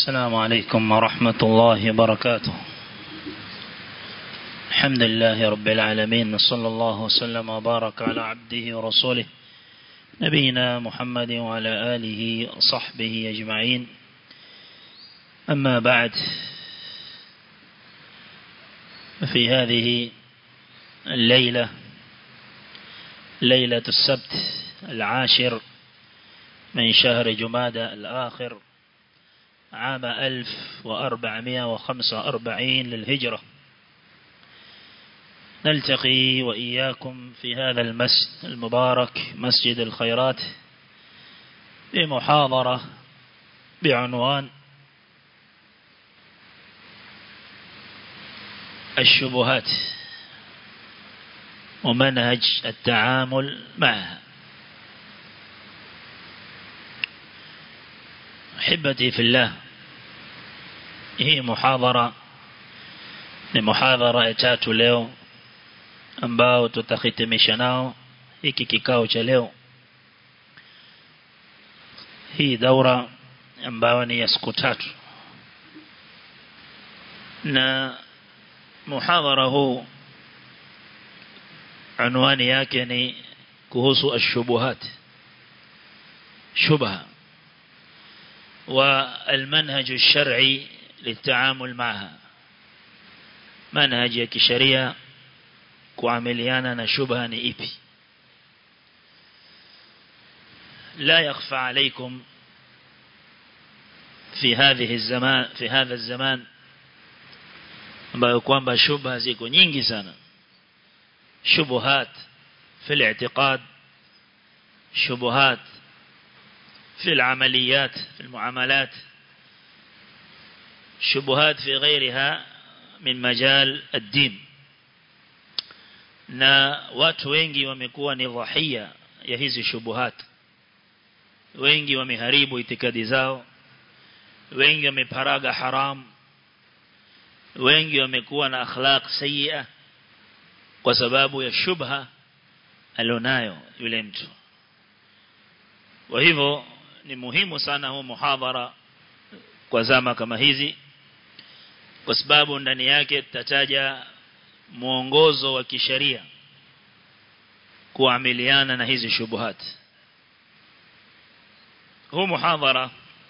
السلام عليكم ورحمة الله وبركاته الحمد لله رب العالمين صلى الله وسلم وبارك على عبده ورسوله نبينا محمد وعلى آله وصحبه أجمعين أما بعد في هذه الليلة ليلة السبت العاشر من شهر جمادى الآخر عام ألف وأربعمائة وخمسة وأربعين للهجرة نلتقي وإياكم في هذا المسجد المبارك مسجد الخيرات بمحاضرة بعنوان الشبهات ومنهج التعامل معها أحبتي في الله hii muhadhara ni muhadhara ya tatu leo ambao tutahitimisha nao hiki kikao cha leo hii daura ambayo ni ya siku tatu na muhadhara huu anwani yake ni kuhusu ashubuhat shubha والمنهج الشرعي للتعامل معها منهج كشريعة kuamiliana na shubha ni ipi لا يخفى عليكم في هذه الزمان في هذا الزمان ambayo kwamba shubha ziko nyingi sana shubuhat في الاعتقاد شبهات في العمليات في المعاملات شبهات في غيرها من مجال الدين na watu wengi wamekuwa ni dhahia ya hizi shubuhat wengi wameharibu itikadi zao wengi wameparaga haram wengi wamekuwa na akhlaq sayyi'a kwa sababu ya shubha alionayo yule mtu kwa hivyo ni muhimu sana huu muhadhara kwa zama kama hizi kwa sababu ndani yake tutataja mwongozo wa kisheria kuamiliana na hizi shubuhat huu muhadhara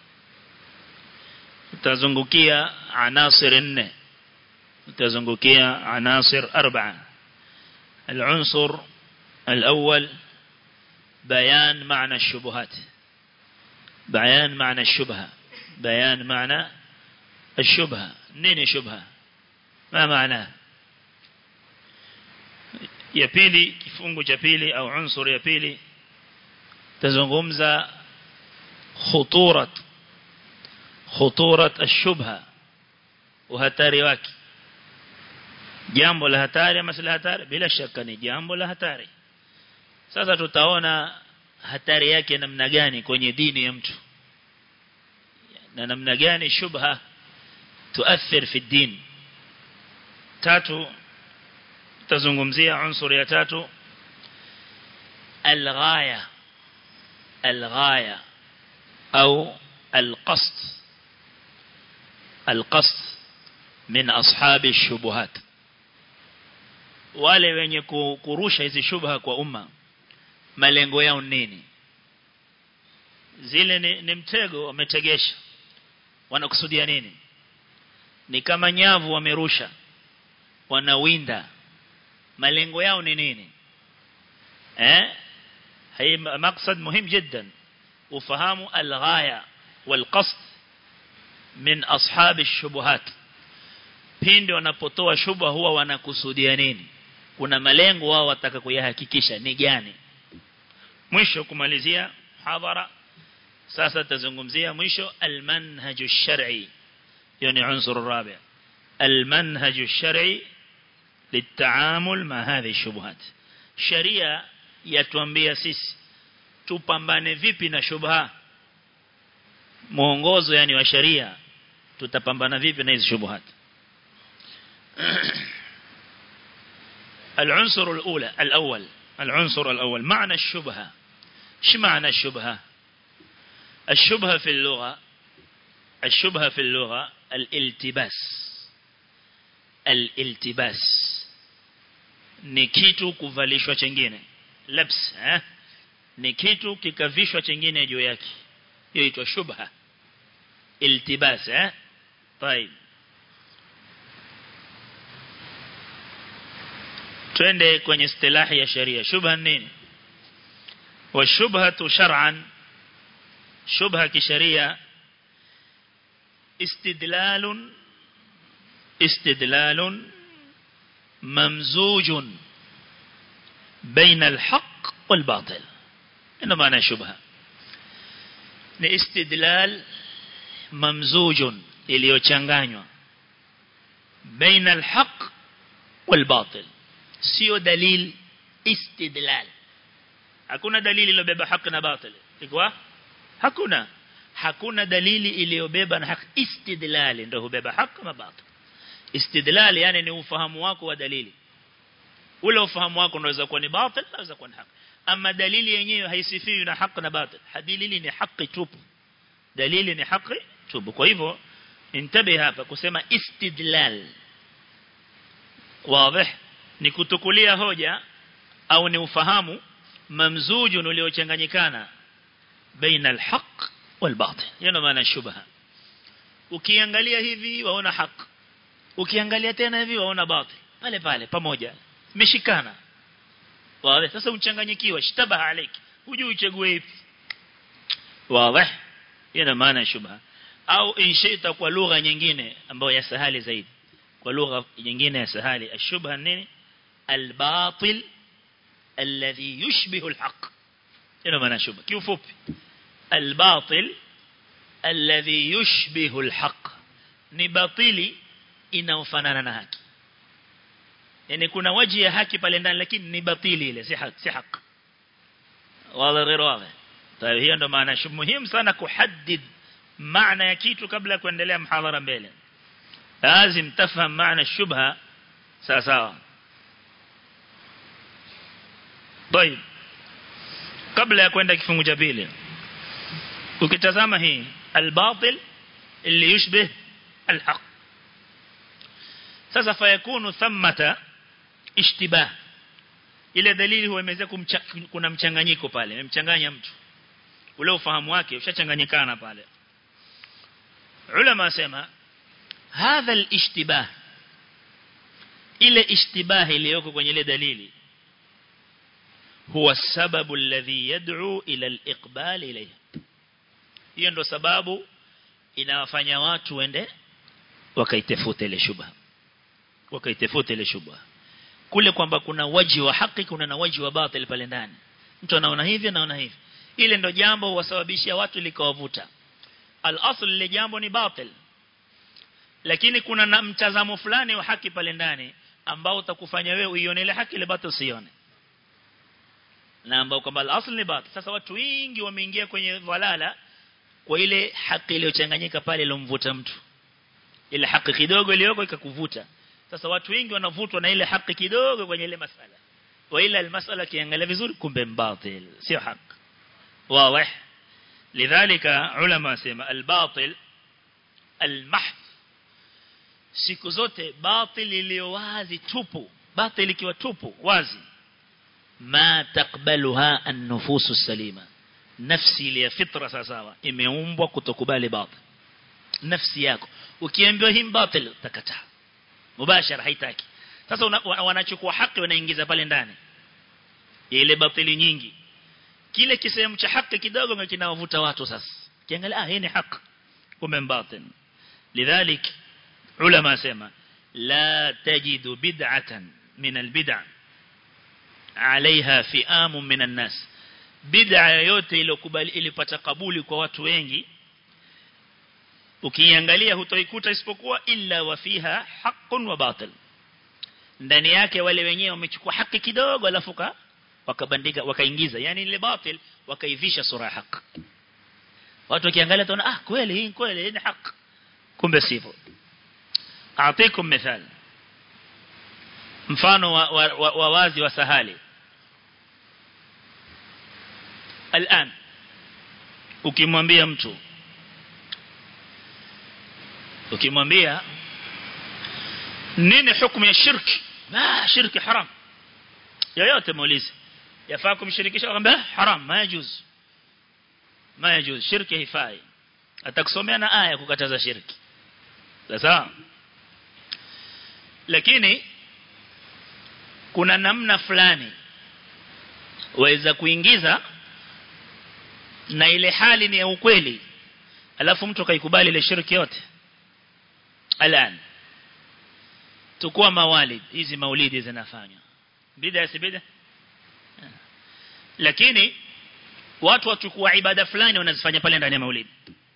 utazungukia anasir nne utazungukia anasir arba'a العنصر الأول بيان معنى الشبهات بيان معنى الشبهة بيان معنى الشبهة نين شبهة ما معناه ya pili kifungu cha pili au unsur ya pili tazungumza khuturat khuturat ash-shubha uhatari wake jambo la hatari ama si la hatari bila shaka ni jambo la hatari sasa tutaona hatari yake namna gani kwenye dini ya mtu na namna gani shubha tuathir fi din tatu tazungumzia unsur ya tatu الغاية الغاية أو القصد القصد من أصحاب الشبهات wale wenye kurusha hizi shubha kwa umma malengo yao nini zile ni, ni mtego wametegesha wanakusudia nini ni kama nyavu wamerusha wanawinda malengo yao ni nini eh hii maksad muhimu jiddan ufahamu alghaya walqasd min ashab ash-shubuhat pindi wanapotoa shubha huwa wanakusudia nini kuna malengo wao wataka kuyahakikisha ni gani mwisho kumalizia hadhara sasa tazungumzia mwisho almanhaj ash-shar'i yani unsur rabi almanhaj ash-shar'i للتعامل مع هذه الشبهات شريعه yatuambia sisi tupambane vipi na shubha muongozo yani wa sharia tutapambana vipi na hizo shubuhat العنصر الأولى الأول العنصر الأول معنى الشبهة ايش معنى الشبهة الشبهة في اللغة الشبهة في اللغة الالتباس الالتباس ni kitu kuvalishwa chengine labs eh ni kitu kikavishwa chengine juu yake hiyo inaitwa shubha iltibas eh طيب twende kwenye istilahi ya sharia shubha nini والشبهة شرعا شبهة كشريعة استدلال استدلال ممزوج بين الحق والباطل إنه معنى شبهة استدلال ممزوج iliyochanganywa بين الحق والباطل sio dalil istidlal hakuna dalili iliyobeba haki na batili iko hakuna hakuna dalili iliyobeba na haki istidlali ndio hubeba haki na batili istidlali yani ni ufahamu wako wa dalili ule ufahamu wako unaweza kuwa ni batil unaweza kuwa ni haki ama dalili yenyewe haisifiwi na haki na batil dalili ni haki tupu dalili ni haki tupu kwa hivyo intabe hapa kusema istidlal wazi ni kutukulia hoja au ni ufahamu mamzujun uliochanganyikana baina alhaq walbatil yana maana shubha ukiangalia hivi waona haki ukiangalia tena hivi waona batil pale pale pamoja meshikana wazi sasa uchanganyikiwa shtabaha alayki hujui uchague ipi wazi yana maana shubha au inshaita kwa lugha nyingine ambayo ya sahali zaidi kwa lugha nyingine ya sahali ashubha nini albatil الذي يشبه الحق هنا ما نشوف كيف الباطل الذي يشبه الحق ni batili inaofanana na haki yani kuna waji ya haki pale ndani lakini ni batili ile si haki si haki wala غير واضح طيب hiyo ndo maana muhimu sana kuhaddid maana ya kitu kabla ya kuendelea mhadhara mbele lazim tafهم maana shubha sawa sawa طيب kabla ya kwenda kifungu cha pili ukitazama hii albatil اللي يشبه الحق sasa fayakunu thamata ishtibah ile dalili huwa imeweza kuna mchanganyiko pale imemchanganya mtu ule ufahamu wake ushachanganyikana pale ulama sema hadha alishtibah ile ishtibah iliyoko kwenye ile dalili huwa sababu alladhi yad'u ila al-iqbal ilayha hiyo ndo sababu inawafanya watu wende wakaitafuta ile shubha wakaitafuta ile shubha kule kwamba kuna waji wa haki kuna na waji wa batil pale ndani mtu anaona hivi anaona hivi ile ndo jambo wasababishia watu likawavuta al-asl ile jambo ni batil lakini kuna na mtazamo fulani wa haki pale ndani ambao utakufanya wewe uione ile haki ile batil usione na ambao kwamba al-asl ni batil sasa watu wengi wameingia kwenye dhalala kwa ile haki iliyochanganyika pale ilomvuta mtu ile haki kidogo iliyoko ikakuvuta sasa watu wengi wanavutwa na ile haki kidogo kwenye ile masala wa ila almasala kiangalia vizuri kumbe mbatil sio haki wazi lidhalika ulama sema albatil almahf siku zote batil iliyo wazi tupu batil ikiwa tupu wazi ma takbaluha an-nufusu salima nafsi ile ya fitra sawa imeumbwa kutokubali batil nafsi yako ukiambiwa hii batil utakataa mubashara haitaki sasa wanachukua haki wanaingiza pale ndani ile batili nyingi kile kisehemu cha haki kidogo ndio kinawavuta watu sasa kiangalia ah hii ni haki kumbe batil lidhalik ulama sema la tajidu bid'atan min albid'a عليها فئام من الناس bid'a yoyote iliyokubali ilipata kabuli kwa watu wengi ukiangalia hutoikuta isipokuwa illa wa fiha haqqun wa batil ndani yake wale wenyewe wamechukua haki kidogo alafu wakabandika wakaingiza yani ile batil wakaivisha sura haki watu wakiangalia tunaona ah kweli hii kweli hii ni haki kumbe sivyo aatikum mithal mfano wa, wa, wa, wa wazi wa sahali الآن ukimwambia mtu ukimwambia nini hukumu ya shirki ah shirki haram yoyote muulize yafaa kumshirikisha akamwambia haram ma yajuz ma yajuz shirki haifai atakusomea na aya kukataza shirki sawa lakini kuna namna fulani waweza kuingiza na ile hali ni ya ukweli alafu mtu akaikubali ile shirki yote alan tukua mawalid hizi maulidi zinafanywa bid'a si bid'a lakini watu wachukua ibada fulani wanazifanya pale ndani ya maulidi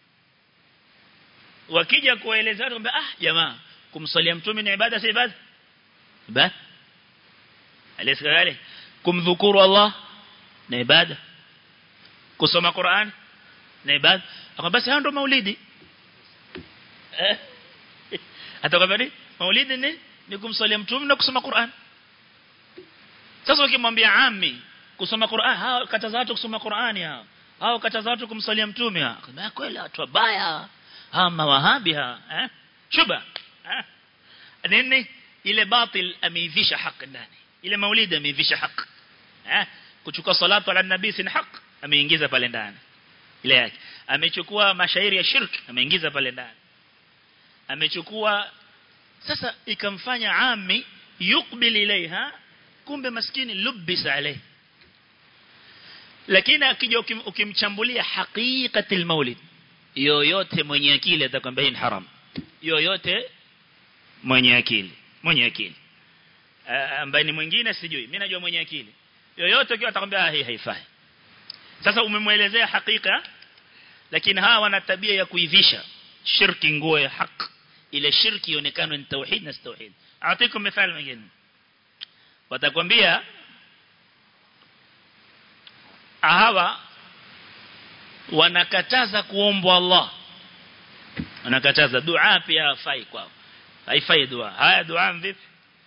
wakija kueleza watu kwamba ah jamaa kumsalia mtume ni ibada si ibada ibada alaysa gale kumdhukuru Allah ni ibada kusoma Qur'an ni ibada akamba basi hayo ndo maulidi eh atakwambia ni maulidi ni ni kumsalia mtume na kusoma Qur'an sasa ukimwambia ami kusoma Qur'an hao kataza watu kusoma Qur'ani hao hao kataza watu kumsalia mtume hao kama kweli watu wabaya ama wahabi ha eh shuba eh nini ile batil ameivisha haki ndani ile maulidi ameivisha haki eh kuchukua salatu ala nabii si haki ameingiza pale ndani ile yake amechukua mashairi ya shirk ameingiza pale ndani amechukua sasa ikamfanya ami yukbil ilaiha kumbe maskini lubisa alayhi lakini akija ukimchambulia haqiqatil maulid yoyote mwenye akili atakwambia hii ni haram yoyote mwenye akili mwenye akili ambaye ni mwingine sijui mimi najua mwenye akili yoyote akiwa atakwambia hii haifai sasa umemwelezea hakika lakini hawa wana tabia ya kuivisha shirki nguo ya haki ile shirki ionekane ni tauhid na tauhid aatikum mfano mwingine watakwambia hawa wanakataza kuombwa Allah wanakataza dua pia haifai kwao haifai dua haya dua vipi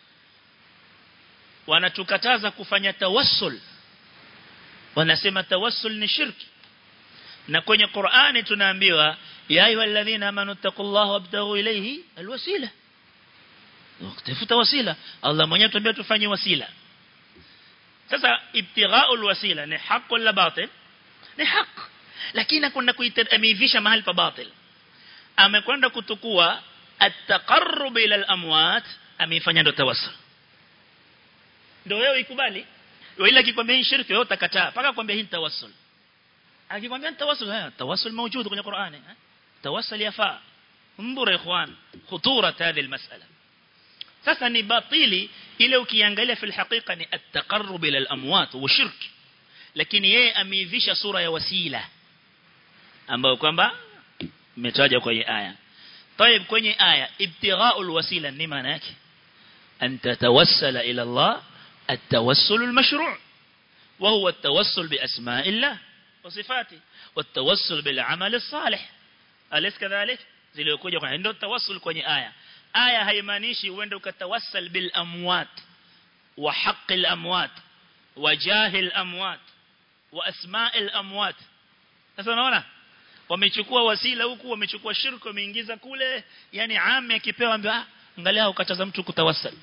wanatukataza kufanya tawassul wanasema tawassul ni shirki na kwenye Qur'ani tunaambiwa ya ayyuhalladhina amanu taqullaha wabtaghu ilayhi alwasila tafuta wasila Allah mwenyewe tuambia tufanye wasila sasa ibtighaul wasila ni haki wala batil ni haki lakini kuna kuitamivisha mahali pa batil amekwenda kutukua at-taqarrub ila al-amwat ameifanya ndo tawassul ndio wewe ikubali ila akikwambia hii shirki wewe utakataa paka kwambia hii tawassul akikwambia tawassul haya tawassul موجود kwenye Qur'ani tawassul yafaa mbura ikhwan khuturat hadhi almas'ala sasa ni batili ile ukiangalia fil haqiqa ni at-taqarrub ila al-amwat wa shirk lakini yeye ameivisha sura ya wasila ambayo kwamba imetaja kwenye aya طيب kwenye aya ibtighaul wasila ni maana yake an tatawassala ila Allah التوسل المشروع وهو التوسل بأسماء الله وصفاته والتوسل بالعمل الصالح أليس كذلك ziliokuja kwa ndio tawassul kwenye aya aya haimaanishi uende ukatawassal bil amwat wa haqqil amwat wa jahil amwat wa asma'il amwat sasa unaona wamechukua wasila huku wamechukua shirku wameingiza kule yani ame akipewa ambia angalia ukataza mtu kutawassal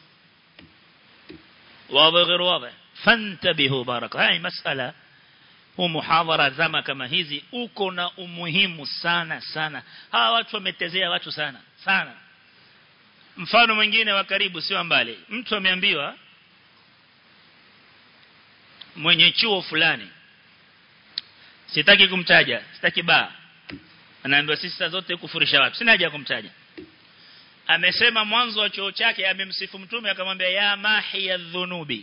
واضح غير واضح فانتبهوا بارك هاي مسألة ومحاضرة zama kama hizi uko na umuhimu sana sana hawa watu wametezea watu sana sana mfano mwingine wa karibu sio mbali mtu ameambiwa mwenye chuo fulani sitaki kumtaja sitaki baa anaambiwa sisi zote kufurisha watu sina haja kumtaja amesema mwanzo wa chuo chake amemsifu mtume akamwambia ya mahi ya dhunubi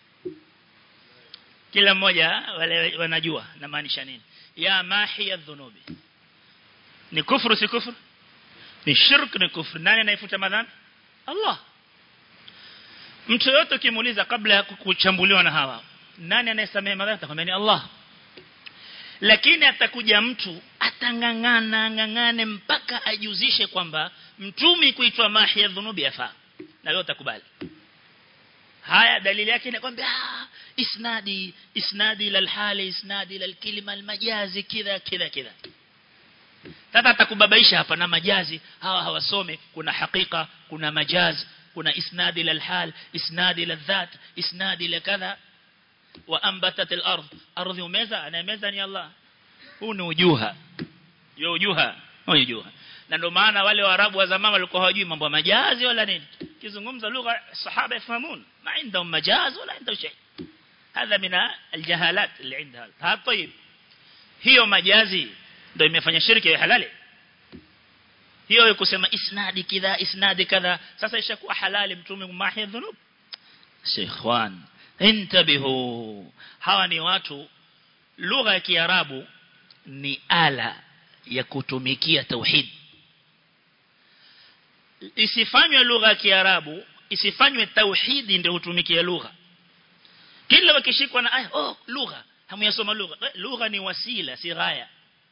kila mmoja wale wanajua na maanisha nini ya mahi ya dhunubi ni kufuru si kufuru ni shirk ni kufuru nani anaifuta madhambi Allah mtu yote ukimuuliza kabla ya kuchambuliwa na hawa nani anayesamehe madhambi atakwambia ni Allah lakini atakuja mtu atangangana ngangane mpaka ajuzishe kwamba mtumi kuitwa mahi ya dhunubi yafaa na wewe utakubali haya dalili yake inakwambia isnadi isnadi ila hali isnadi ila kalima almajazi kidha kidha kidha sasa atakubabaisha hapa na majazi hawa hawasome kuna hakika kuna majazi kuna isnadi ila alhal isnadi ila dhat isnadi ila kadha wa ambatat al-ard ardhi umeza anayemeza ni Allah huu ni ujuha yo ujuha no ujuha na ndio maana wale waarabu wa zamani walikuwa hawajui mambo ya majazi wala nini kizungumza lugha sahaba yafahamun ma indahum majaz wala indahum shay هذا من الجهالات اللي عندها ها طيب hiyo majazi ndio imefanya shirki ya halali hiyo kusema isnadi kidha isnadi kadha sasa ishakuwa halali mtume mahi dhunub sheikhwan intabihu hawa ni watu lugha ya kiarabu ni ala ya kutumikia tauhid isifanywe lugha ya kiarabu isifanywe tauhidi ndio hutumikia lugha kila wakishikwa na aya oh lugha hamuyasoma lugha lugha ni wasila si ghaya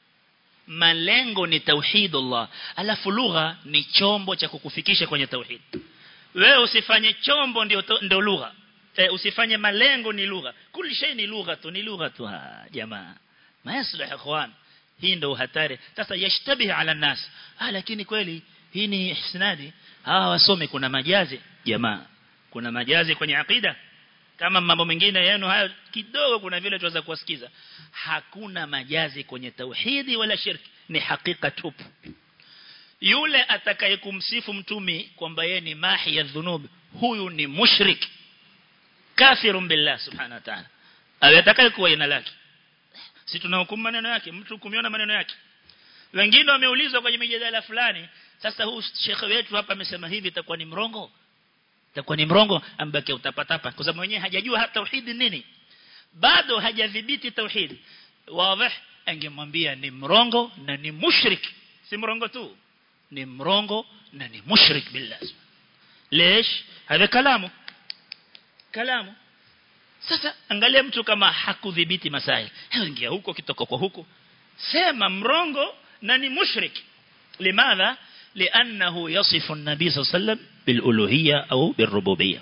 malengo ni tauhidullah alafu lugha ni chombo cha kukufikisha kwenye tauhid wewe usifanye chombo ndio ndio lugha e, usifanye malengo ni lugha kuli shay ni lugha tu ni lugha tu jamaa maaslah ikhwan hii ndio hatari sasa yashtabihi ala nas ah lakini kweli hii ni isnadi hawa wasome kuna majazi jamaa kuna majazi kwenye akida kama mambo mengine yenu hayo kidogo kuna vile tuweza kuwasikiza hakuna majazi kwenye tauhidi wala shirki ni hakika tupu yule atakayekumsifu mtumi kwamba yeye ni mahi ya dhunub huyu ni mushrik kafirun billah subhanahu wa ta'ala awe atakayekuwa jina lake si tunahukumu maneno yake mtu kumiona maneno yake wengine wameulizwa kwenye mijadala fulani sasa huu shekhe wetu hapa amesema hivi itakuwa ni mrongo itakuwa ni mrongo ambake utapatapa kwa sababu mwenyewe hajajua hata tauhid nini bado hajadhibiti tauhid wazi angemwambia ni mrongo na ni mushrik si mrongo tu ni mrongo na ni mushrik billah ليش هذا كلامه كلامه sasa angalia mtu kama hakudhibiti masail ingia huko kitoka kwa huko sema mrongo na ni mushrik limadha لأنه يصف النبي صلى الله عليه وسلم بالألوهية أو بالربوبية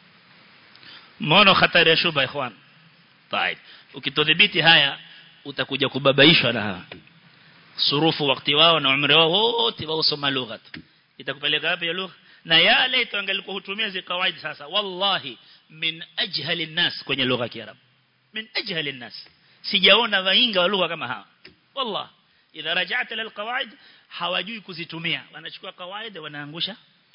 مونو خطر يشوب يا إخوان طيب ukitodhibiti haya utakuja kubabaishwa na hawa surufu wakati wao na umri wao wote wao soma lugha itakupeleka wapi ya lugha na yale tuangalikuwa hutumia zi kawaida sasa wallahi min ajhali nas kwenye lugha ya kiarabu min ajhali nas sijaona wainga wa lugha kama hawa wallahi idha raja'ta lil qawaid hawajui kuzitumia wanachukua kawaida wanaangusha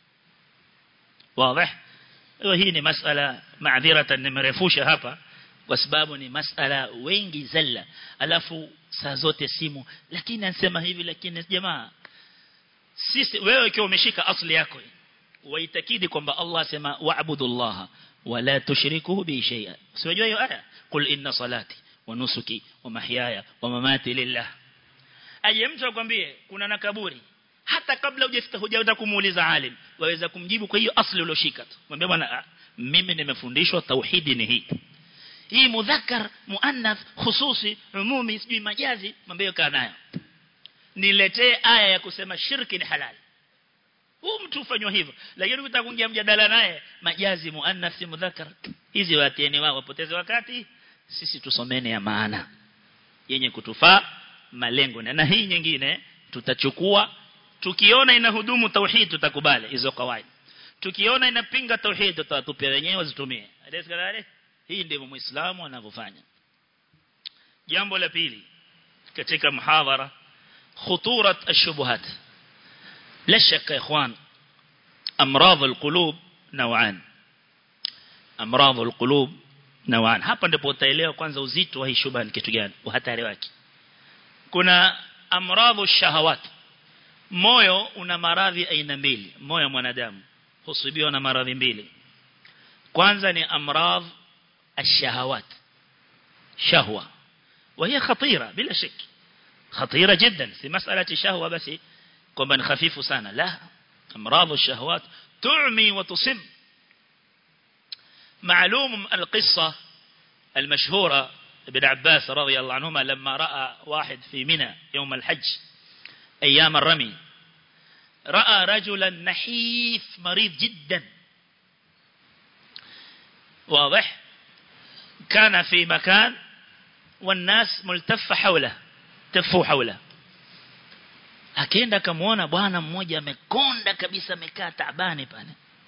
wazi hii ni masala maadhiratan nimerefusha hapa kwa sababu ni masala wengi zalla alafu saa zote simu lakini anasema hivi lakini jamaa sisi wewe ukiwa umeshika asli yako waitakidi kwamba Allah asema wa'budullaha wala tushriku bi shay'a usijua hiyo aya qul inna salati wa nusuki wa mahyaya wa mamati lillah aje mtu akwambie kuna na kaburi hata kabla hujafika hujaenda kumuuliza alim waweza kumjibu kwa hiyo asli ulioshika tu mwambie bwana mimi nimefundishwa tauhidi ni hii hii mudhakkar muannath khususi umumi sijui majazi mwambie kaa nayo niletee aya ya kusema shirki ni halali huu mtu ufanywa hivyo lakini ukitaka kuingia mjadala naye majazi muannath si mudhakkar hizi watieni wao wapoteze wakati sisi tusomene ya maana yenye kutufaa malengo na hii nyingine tutachukua tukiona inahudumu tauhid tutakubali hizo kawaida tukiona inapinga tauhid tutatupia wenyewe wazitumie adesikadare hii ndivyo muislamu anavyofanya jambo la pili katika muhadhara khuturat ash-shubuhat la shakka ikhwan amradh al-qulub naw'an amradh al-qulub naw'an hapa ndipo utaelewa kwanza uzito wa hii shubha ni kitu gani uhatari wake kuna amradhu shahawat moyo una maradhi aina mbili moyo mwanadamu husibiwa na maradhi mbili kwanza ni amradh الشهوات شهوة وهي خطيرة بلا شك خطيرة جدا في مسألة الشهوة بس كمان خفيف سنة لا أمراض الشهوات تعمي وتصم معلوم القصة المشهورة ابن عباس رضي الله عنهما لما رأى واحد في منى يوم الحج أيام الرمي رأى رجلا نحيف مريض جدا واضح كان في مكان والناس ملتفة حوله تفوا حوله akaenda akamuona bwana mmoja amekonda kabisa amekaa taabani pale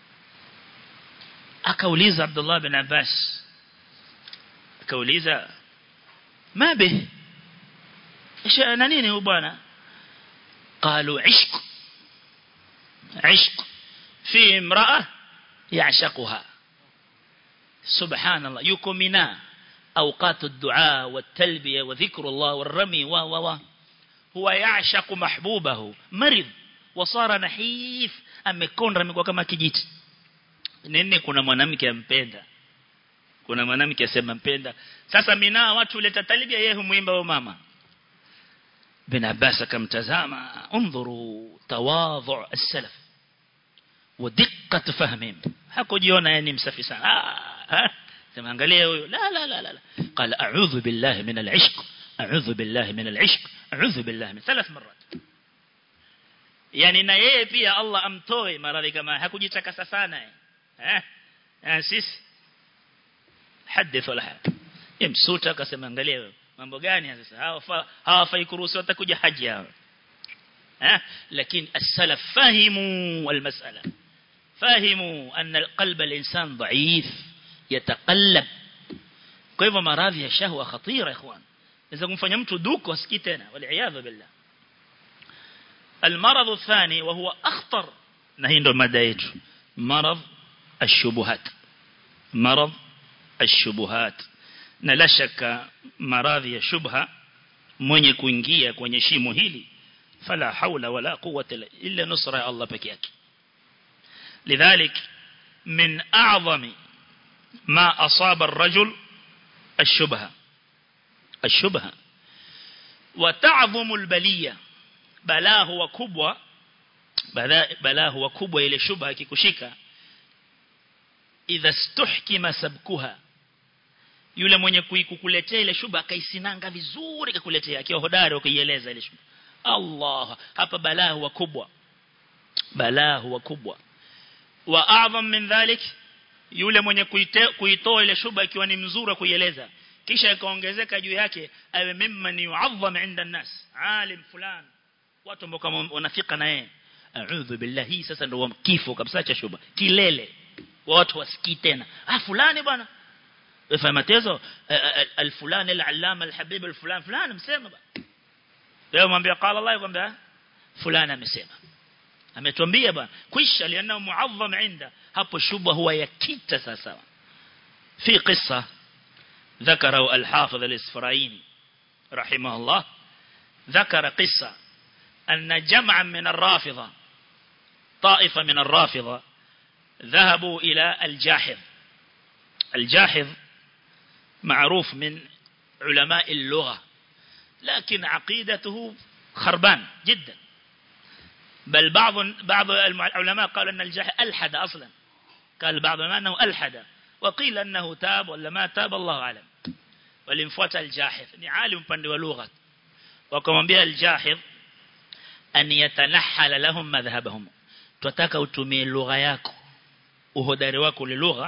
akauliza Abdullah bin Abbas akauliza mabe ايش انا nini huyu bwana قالوا عشق عشق في امراه يعشقها سبحان الله يكمنا اوقات الدعاء والتلبيه وذكر الله والرمي و و هو يعشق محبوبه مرض وصار نحيف amekonda amekuwa kama kijiti nini kuna mwanamke ampenda kuna mwanamke asema mpenda sasa mina watu uleta talibia yeye humuimba wa mama bin Abbas akamtazama انظروا تواضع السلف ودقه فهمهم hakujiona yani msafi sana ah sema angalia huyo la la la la قال اعوذ بالله من العشق اعوذ بالله من العشق اعوذ بالله من ثلاث مرات yani na yeye pia Allah amtoe maradhi kama hakujitakasa sana eh eh sisi hadith wala hada yamsuta akasema angalia wewe mambo gani sasa hawa hawafai kuruhusiwa watakuja haji hao eh lakini as-salaf fahimu al-mas'ala fahimu anna qalb al-insan dha'if yataqallab kwa hivyo maradhi ya shahwa khatira ikhwan inaweza kumfanya mtu duko asikii tena wal billah المرض الثاني وهو أخطر نهي ndo mada yetu مرض الشبهات مرض الشبهات na la shaka maradhi ya shubha mwenye kuingia kwenye shimo hili fala haula wala quwwata illa nusra ya Allah peke yake lidhalik min a'zami ma asaba ar-rajul ash-shubha ash-shubha wa ta'dhamu al-baliyya balaa huwa kubwa balaa huwa kubwa ile shubha ikikushika idha stuhkima sabkuha yule mwenye kukuletea ile shubha akaisinanga vizuri kakuletea akiwa hodari ukiieleza ile shubha Allah hapa balaa huwa kubwa balaa huwa kubwa wa a'zam min dhalik yule mwenye kuitoa ile shubha ikiwa ni mzuri kuieleza kisha ikaongezeka juu yake awe mimman yu'azzam 'inda an-nas alim fulani watu ambao kama wanafika na yeye a'udhu billahi sasa ndio kifo kabisa cha shubha kilele watu wasikii tena ah fulani bwana wewe matezo al-fulani al-allama al-habib al-fulan fulani msema bwana leo mwambie qala Allah kwamba fulani amesema ametuambia bwana kwisha lianao muazzam inda hapo shubha huwa yakita sasa fi qissa ذكره الحافظ الإسفرايني رحمه الله ذكر قصة أن جمعا من الرافضة طائفة من الرافضة ذهبوا إلى الجاحظ الجاحظ معروف من علماء اللغة لكن عقيدته خربان جدا بل بعض بعض العلماء قالوا أن الجاحظ ألحد أصلا قال بعض ما أنه ألحد وقيل أنه تاب ولا ما تاب الله أعلم ولمفوت الجاحظ عالم بند ولغة وكما الجاحظ an yatanahala lahum madhhabahum tutaka utumie lugha yako uhodari wako ule lugha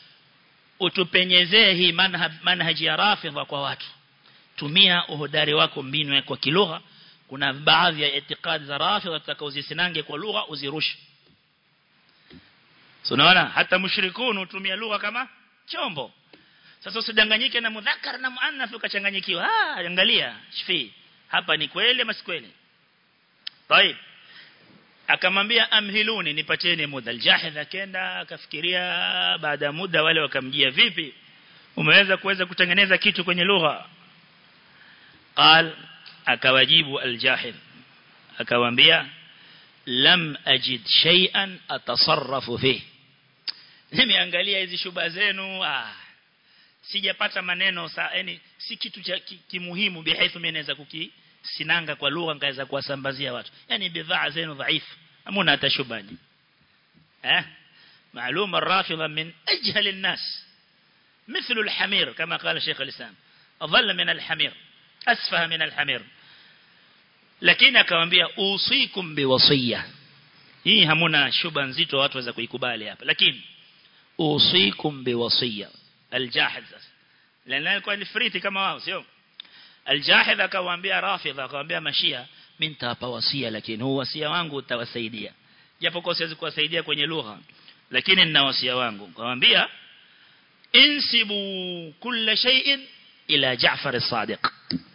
utupenyezee hii manhaj manhaji ya rafidha kwa watu tumia uhodari wako mbinu kwa kilugha kuna baadhi ya itikadi za rafidha tutakaozisinange kwa lugha uzirushe so unaona hata mushrikun hutumia lugha kama chombo sasa usidanganyike na mudhakkar na muannath ukachanganyikiwa ah angalia shifi hapa ni kweli ama si kweli طيب akamwambia amhiluni nipatieni muda aljahid akaenda akafikiria baada ya muda wale wakamjia vipi umeweza kuweza kutengeneza kitu kwenye lugha qal akawajibu aljahid akawaambia lam ajid shay'an atasarrafu fi nimeangalia hizi shuba zenu ah sijapata maneno sa yani si kitu cha kimuhimu bihaithu mimi naweza kuki sinanga kwa lugha ngaweza kuwasambazia watu yani bidhaa zenu dhaifu hamuna hata shubani eh معلومه الرافضه من اجهل الناس مثل الحمير كما قال شيخ الاسلام اضل من الحمير اسفه من الحمير lakini akamwambia usikum biwasiya hii hamuna shuba nzito watu waweza kuikubali hapa lakini usikum biwasiya aljahid lana alikuwa ni friti kama wao sio aljahid akawaambia rafidha akawaambia mashia mimi nitawapa wasia lakini huu wasia wangu utawasaidia japo kwa siwezi kuwasaidia kwenye lugha lakini nina wasia wangu kumwambia insibu kulla shay'in ila Jaafar as-Sadiq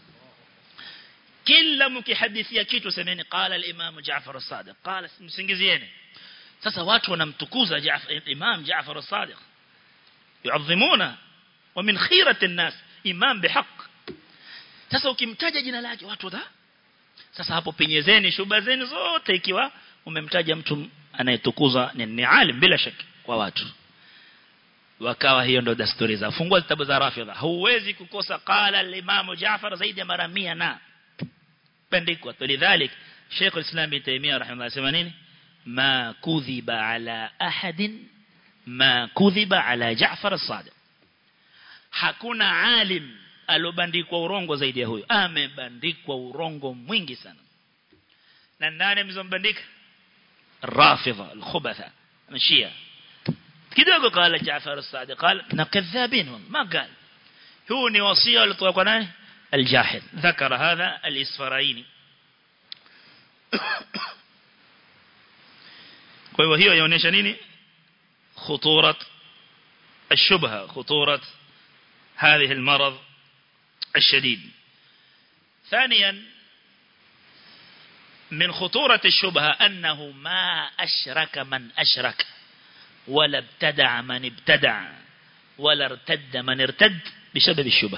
kila mkihadithia kitu semeni qala al-Imam Jaafar as-Sadiq qala msingizieni sasa watu wanamtukuza Jaafar Imam Jaafar as-Sadiq yuadhimuna wa min khirati an-nas imam bihaq sasa ukimtaja jina lake watu wata sasa hapo penyezeni shuba zenu zote ikiwa umemtaja mtu anayetukuzwa ni, ni alim bila shaka kwa watu wakawa hiyo ndo desturi za fungua kitabu za rafidha huwezi kukosa qala al-imam Jaafar zaidi ya mara 100 na pendikwa tulidhalik Sheikh al-Islam Ibn Taymiyyah rahimahullah sema nini ma kudhiba ala ahadin ma kudhiba ala Jaafar as-Sadiq hakuna alim alobandikwa urongo zaidi ya huyo amebandikwa urongo mwingi sana na nani mzombandika rafidha al-khubatha mashia kidogo qala Jaafar as-Sadiq qala na kadhabin ma qal huu ni wasia alitoa kwa nani الجاحد ذكر هذا الإسفرايني kwa hivyo hiyo yaonyesha nini خطورة الشبهة خطورة هذه المرض الشديد ثانيا من خطورة الشبهة أنه ما أشرك من أشرك ولا ابتدع من ابتدع ولا ارتد من ارتد بسبب الشبهة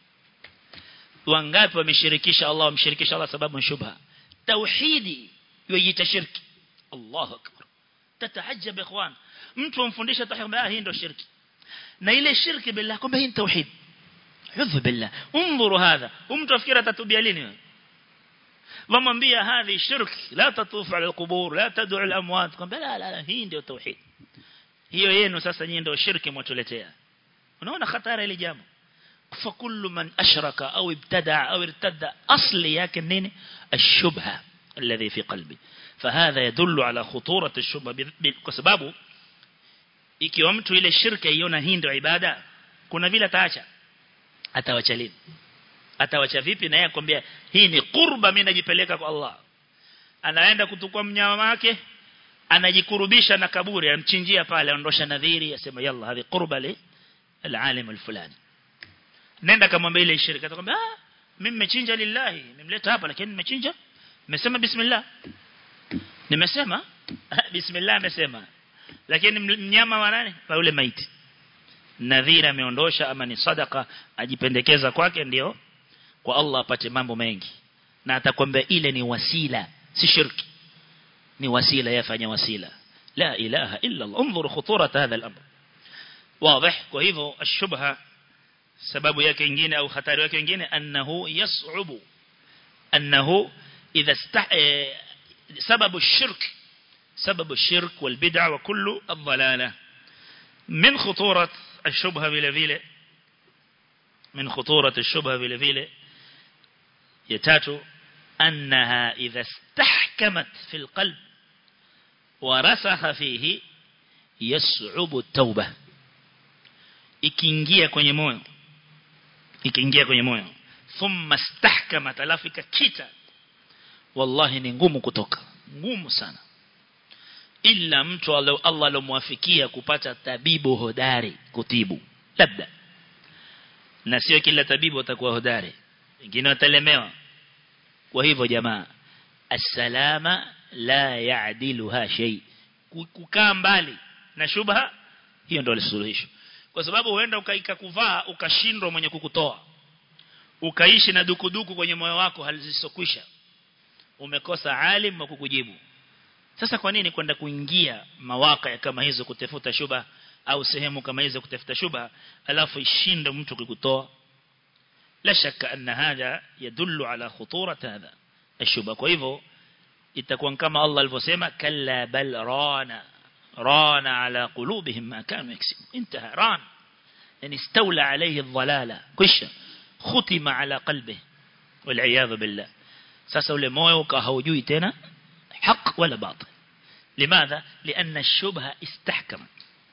wangapi wameshirikisha Allah wamshirikisha Allah sababu shubha tauhidi yojiita shirki Allahu akbar tatahajjab ikhwan mtu amfundisha tahimba hii ndio shirki na ile shirki billah kumbe hii tauhid hudhu billah انظروا هذا mtu afikira tatubia lini wamwambia hadhi shirki la tatufu ala alqubur la tad'u alamwat kumbe la la hii ndio tauhid hiyo yenu sasa nyinyi ndio shirki mtuletea unaona hatari ile jambo فكل من أشرك أو ابتدع أو ارتد أصل ياكن نين الشبهة الذي في قلبي فهذا يدل على خطورة الشبهة بسببه ikiwa mtu ile shirka iona hii ndio ibada kuna vile ataacha atawacha lini atawacha vipi na yeye akwambia hii ni qurba mimi najipeleka kwa Allah anaenda kutukua mnyama wake anajikurubisha na kaburi amchinjia pale aondosha nadhiri asema yalla hadi qurba li alalim alfulani nenda kamwambia ile shirika atakwambia ah mimi nimechinja lillahi nimemleta hapa lakini nimechinja nimesema bismillah nimesema bismillah nimesema lakini mnyama wa nani wa yule maiti nadhira ameondosha ama ni sadaka ajipendekeza kwake ndio kwa Allah apate mambo mengi na atakwambia ile ni wasila si shirki ni wasila yafanya wasila la ilaha illa Allah انظر خطوره هذا الامر واضح kwa hivyo ashubha sababu yake nyingine au hatari yake nyingine annahu yas'ubu annahu idha istah sababu shirk سبب الشرك والبدع وكل الضلالة من خطورة الشبهة بالفيلة من خطورة الشبهة بالفيلة يتاتو أنها إذا استحكمت في القلب ورسخ فيه يصعب التوبة ikiingia kwenye moyo ikiingia kwenye moyo thumma stahkamat alafu ikakita wallahi ni ngumu kutoka ngumu sana illa mtu Allah alomwafikia kupata tabibu hodari kutibu labda na sio kila tabibu atakuwa hodari wengine watalemewa kwa hivyo jamaa as-salama la ya'diluha shay kukaa mbali na shubha hiyo ndio suluhisho kwa sababu huenda ukaika kuvaa ukashindwa mwenye kukutoa ukaishi na dukuduku kwenye moyo wako halizisokwisha umekosa alim wa kukujibu sasa kwa nini kwenda kuingia mawaka kama hizo kutafuta shuba au sehemu kama hizo kutafuta shuba alafu ishinde mtu kukutoa la shaka anna hada yadullu ala khuturat hadha ashuba kwa hivyo itakuwa kama Allah alivyosema kalla bal rana rana ala qulubihim ma kanu yaksibun intaha ran yani istawla alayhi adh-dhalala kisha khutima ala qalbihi wal billah sasa ule moyo ukahaujui tena حق ولا باطل لماذا؟ لأن الشبهة استحكمت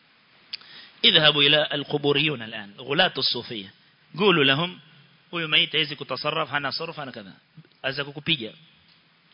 اذهبوا إلى القبوريون الآن غلاة الصوفية قولوا لهم huyu maiti hawezi kutasarraf hana sarf hana kadha aweza kukupiga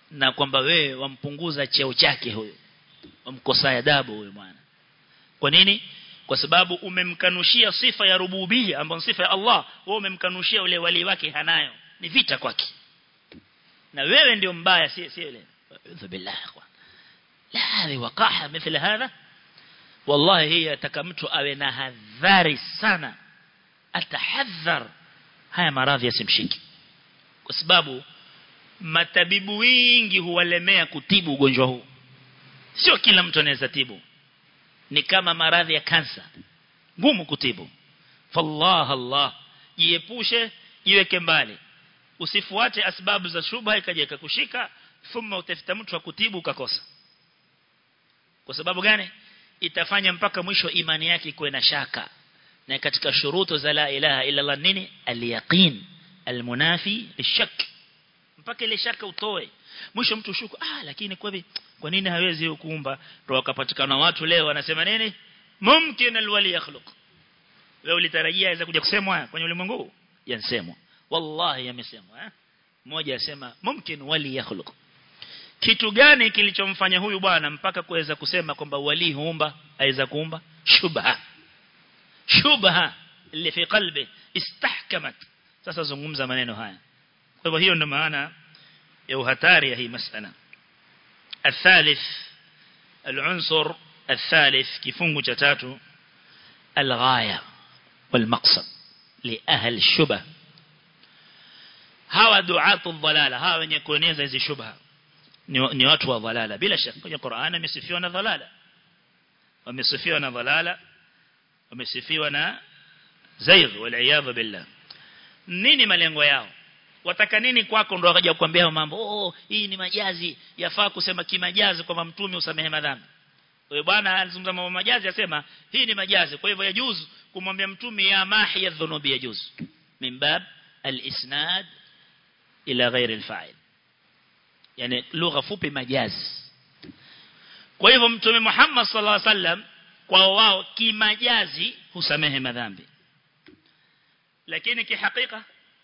na kwamba wewe wampunguza cheo chake huyo wamkosa adabu huyo bwana kwa nini kwa sababu umemkanushia sifa ya rububia ambayo sifa ya Allah wewe umemkanushia ule wali wake hanayo ni vita kwake na wewe ndio mbaya si si yule billah la hadi waqaha mithla hadha wallahi hii ataka mtu awe na hadhari sana atahadhar haya maradhi yasimshiki kwa sababu matabibu wengi huwalemea kutibu ugonjwa huu sio kila mtu anaweza tibu ni kama maradhi ya kansa ngumu kutibu fallah allah jiepushe jiweke mbali usifuate asbabu za shubha ikaja ikakushika thumma utafuta mtu wa kutibu ukakosa kwa sababu gani itafanya mpaka mwisho imani yake kuwe na shaka na katika shuruto za la ilaha illa Allah nini al-yaqin al-munafi lishak mpaka ile shaka utoe mwisho mtu shuku ah lakini kwa kwa nini hawezi kuumba ndio wakapatikana watu leo wanasema nini mumkin alwali yakhluq wewe ulitarajia aweza kuja kusemwa kwenye ulimwengu yansemwa wallahi yamesemwa eh mmoja asema mumkin wali yakhluq kitu gani kilichomfanya huyu bwana mpaka kuweza kusema kwamba wali huumba aweza kuumba shubha shubha اللي في قلبه استحكمت sasa zungumza maneno haya kwa hivyo hiyo ndio maana ya uhatari ya hii masala الثالث العنصر الثالث kifungu cha tatu الغايه والمقصد لاهل الشبه hawa duatu dhalala hawa wenye kueneza hizi shubha ni watu wa dhalala bila shaka kwenye Qur'an amesifiwa na dhalala wamesifiwa na dhalala wamesifiwa na zaigh wal billah nini malengo yao wataka nini kwako ndo wakaja kukuambia mambo oh hii ni majazi yafaa kusema kimajazi kwamba mtume usamehe madhambi wewe bwana alizungumza mambo majazi asema hii ni majazi kwa hivyo yajuzu kumwambia mtume ya mahi ya dhunubi yajuzu min bab al-isnad ila ghairi al-fa'il yani lugha fupi majazi kwa hivyo mtume Muhammad sallallahu alaihi wasallam kwa wao kimajazi husamehe madhambi lakini kihakika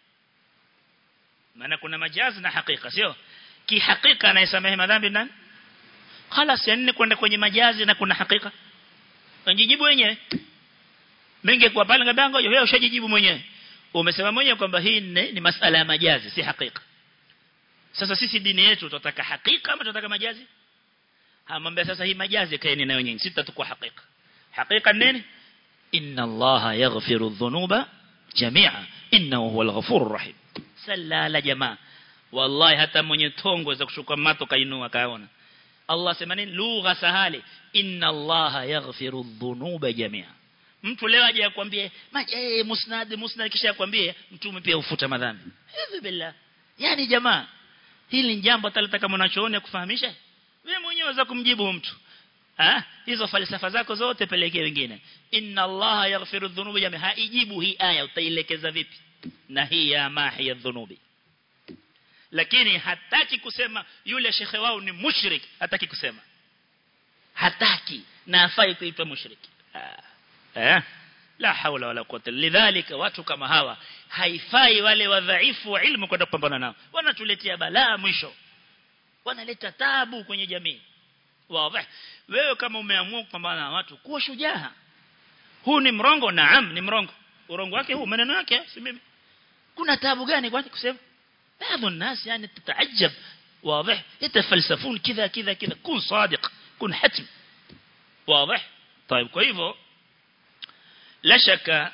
maana kuna majazi na hakika sio kihakika anayesamehe madhambi nani خلاص yani kwenda kwenye majazi na kuna hakika unjijibu wenyewe mengi kwa pale ngabango wewe ushajijibu mwenyewe umesema mwenyewe kwamba hii ni, ni masala ya majazi si hakika sasa sisi dini yetu tunataka hakika ama tunataka majazi hamwambia sasa hii majazi kaeni nayo nyinyi sisi tutakuwa hakika hakika nini inna allaha yaghfiru dhunuba jami'a innahu huwal ghafurur rahim sala jamaa wallahi hata mwenye tongo za kushuka mato kainua kaona Allah sema nini lugha sahali inna allaha yaghfiru dhunuba jami'a mtu leo aje akwambie eh musnad musnad kisha akwambie mtume pia ufuta madhambi hivi billah yani jamaa hili ni jambo ataleta mwanachooni kufahamisha wewe mwenyewe za kumjibu mtu ah hizo falsafa zako zote pelekee wengine inna allaha yaghfiru dhunuba jami'a haijibu hii aya utailekeza vipi na hii ya mahi ya dhunubi lakini hataki kusema yule shekhe wao ni mushrik hataki kusema hataki na afai kuitwa mushriki eh la haula wala quwwata lidhalika watu kama hawa haifai wale wadhaifu wa ilmu kwenda kupambana nao wanatuletea balaa mwisho wanaleta tabu kwenye jamii wazi wewe kama umeamua kupambana na watu kuwa shujaa huu ni mrongo naam ni mrongo urongo wake huu maneno yake si mimi kuna tabu gani kwani kusema بعض الناس يعني تتعجب واضح يتفلسفون كذا كذا كذا كن صادق كن حتم واضح طيب kwa hivyo la shaka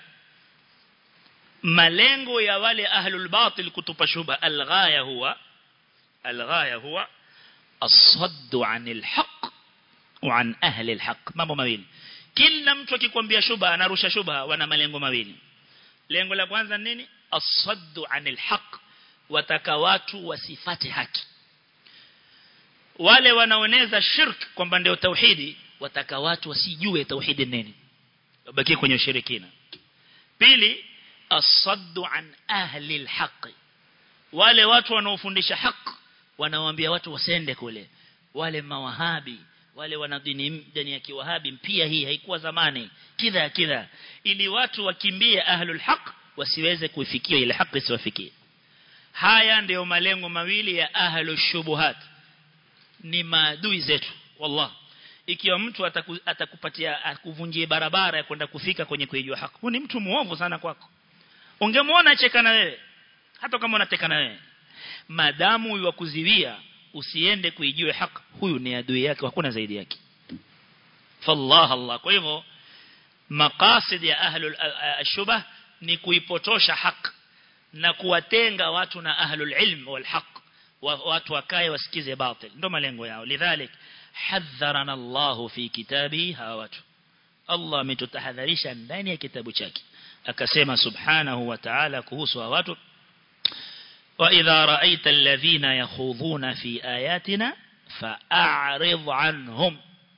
malengo ya wale ahlul batil kutupa shubha alghaya huwa alghaya huwa الصد عن الحق وعن أهل الحق mambo mawili kila mtu akikwambia shubha anarusha shubha wana malengo mawili lengo la kwanza nini as-sadd 'anil haqq wataka watu wasifate haki wale wanaoneza shirk kwamba ndio tauhidi wataka watu wasijue tauhidi nini wabaki kwenye ushirikina pili as-saddu an ahli al-haqq wale watu wanaofundisha haki wanawaambia watu wasende kule wale mawahabi wale wana dini dini ya kiwahabi pia hii haikuwa zamani kidha kidha ili watu wakimbie ahlul haq wasiweze kuifikia ile haki isiwafikie haya ndiyo malengo mawili ya ahlu shubuhat ni maadui zetu wallah ikiwa mtu ataku, atakupatia akuvunjie barabara ya kwenda kufika kwenye kuijua haki huyu ni mtu muovu sana kwako ungemwona cheka na wewe hata kama unateka na wewe madamu huyu kuziwia usiende kuijue haki huyu ni adui yake hakuna zaidi yake fallah allah kwa hivyo maqasid ya ahlul ashubah ni kuipotosha haki na kuwatenga watu na ahlul ilm wal haq watu wakae wasikize batil ndo malengo yao lidhalik hadharana Allah fi kitabi hawa watu Allah ametutahadharisha ndani ya kitabu chake akasema subhanahu wa ta'ala kuhusu hawa watu wa idha ra'aita alladhina yakhudhuna fi ayatina fa'arid anhum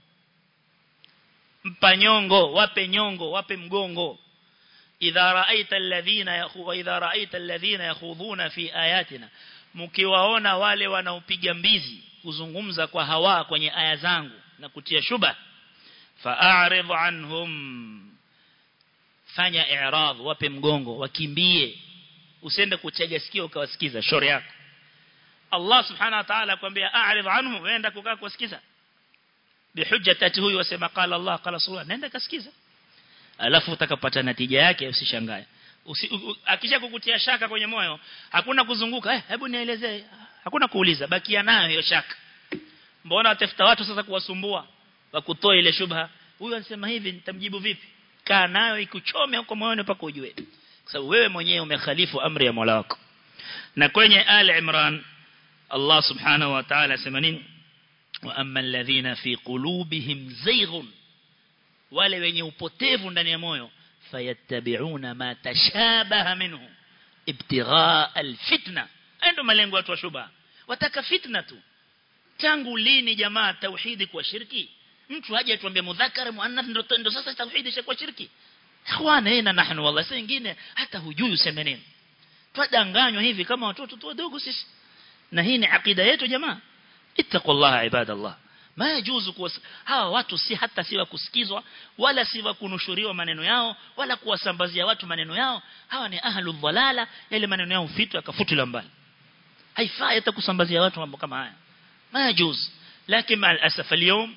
mpanyongo wape nyongo wape mgongo idha ra'aita alladhina yakhu idha ra'aita alladhina yakhudhuna fi ayatina mkiwaona wale wanaopiga mbizi kuzungumza kwa hawa kwenye aya zangu na kutia shuba fa'arid anhum fanya i'rad wape mgongo wakimbie usende kutega sikio ukawasikiza shauri yako Allah subhanahu wa ta'ala akwambia a'rid anhum wenda kukaa kusikiza bihujjati huyu wasema qala Allah qala rasulullah nenda kasikiza alafu utakapata natija yake usishangae Usi, akisha kukutia shaka kwenye moyo hakuna kuzunguka eh, hebu nielezee hakuna kuuliza bakia nayo hiyo shaka mbona watafuta watu sasa kuwasumbua wakutoa ile shubha huyu anasema hivi nitamjibu vipi kaa nayo ikuchome huko moyoni pako ujue kwa sababu wewe mwenyewe umekhalifu amri ya Mola wako na kwenye Ali Imran Allah subhanahu wa ta'ala sema nini wa amma alladhina fi qulubihim zayghun wale wenye upotevu ndani ya moyo fayattabi'una ma tashabaha minhu ibtigha alfitna ndo malengo watu wa shubha wataka fitna tu tangu lini jamaa tauhidi kwa shirki mtu aje atuambie mudhakara muannath ndo ndo sasa tauhidi ishakuwa shirki ikhwana hena nahnu wallahi sasa nyingine hata hujui useme nini twadanganywa hivi kama watoto tu wadogo sisi na hii ni akida yetu jamaa ittaqullaha ibadallah ma yajuzu kuwas... hawa watu si hata si wa kusikizwa wala si wa kunushuriwa maneno yao wala kuwasambazia watu maneno yao hawa ni ahlul dhalala yale maneno yao fitwa yakafutiliwa mbali haifai hata kusambazia watu mambo kama haya ma yajuz lakini ma alasaf اليوم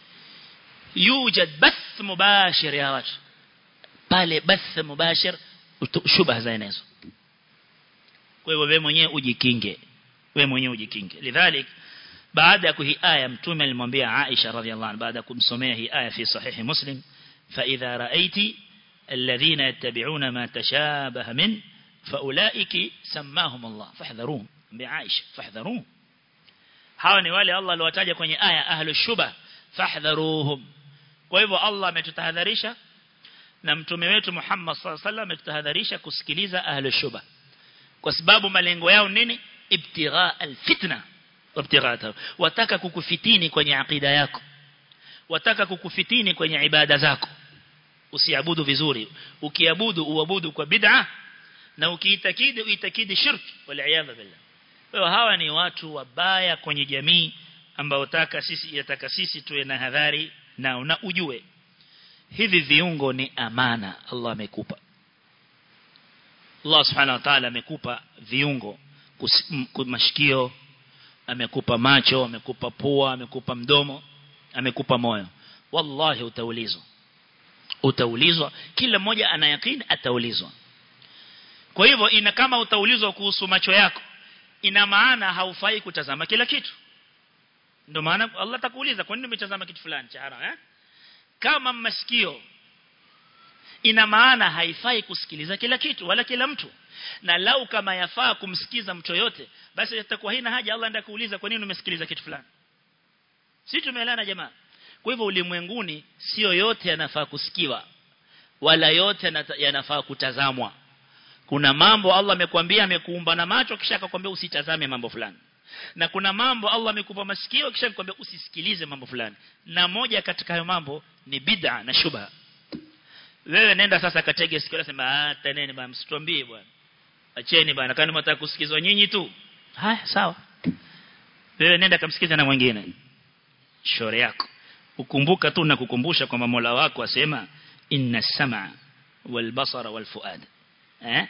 يوجد بث مباشر ya watu pale bath mubashir shubha za enezo kwa hivyo wewe mwenyewe ujikinge wewe mwenyewe ujikinge lidhalik baada ya hii aya mtume alimwambia Aisha radhiallahu anha baada kumsomea hii aya fi sahihi muslim fa idha raaiti alladhina yattabi'una ma tashabaha min faulaiki samahum Allah fahdharuhum bi Aisha fahdharuhum hawa ni wale Allah aliwataja kwenye aya ahlu shubha fahdharuhum kwa hivyo Allah ametutahadharisha na mtume wetu Muhammad sallallahu alaihi wasallam ametutahadharisha kusikiliza ahlu shubha kwa sababu malengo yao nini ibtigha alfitna wabtighata wataka kukufitini kwenye akida yako wataka kukufitini kwenye ibada zako usiabudu vizuri ukiabudu uabudu kwa bid'a na ukiitakidi uitakidi shirki waliaadha billah kwa hawa ni watu wabaya kwenye jamii ambao taka sisi yataka sisi tuwe na hadhari na na ujue hivi viungo ni amana Allah amekupa Allah subhanahu wa ta'ala amekupa viungo mashikio amekupa macho amekupa pua amekupa mdomo amekupa moyo wallahi utaulizwa utaulizwa kila mmoja ana yakini ataulizwa kwa hivyo ina kama utaulizwa kuhusu macho yako ina maana haufai kutazama kila kitu ndio maana Allah atakuuliza kwa nini umetazama kitu fulani cha haram eh kama masikio ina maana haifai kusikiliza kila kitu wala kila mtu na lau kama yafaa kumsikiza mtu yote basi itakuwa haina haja Allah ndiye kuuliza kwa nini umesikiliza kitu fulani si tumeelana jamaa kwa hivyo ulimwenguni sio yote yanafaa kusikiwa wala yote yanafaa kutazamwa kuna mambo Allah amekwambia amekuumba na macho kisha akakwambia usitazame mambo fulani na kuna mambo Allah amekupa masikio kisha akakwambia usisikilize mambo fulani na moja katika hayo mambo ni bid'a na shubha wewe nenda sasa katege sikio nasema ah taneni bwana msituambie bwana acheni bwana kani mtaka kusikizwa nyinyi tu haya sawa wewe nenda kamsikiza na mwingine shore yako ukumbuka tu na kukumbusha kwamba Mola wako asema inna sama wal basara wal fuad eh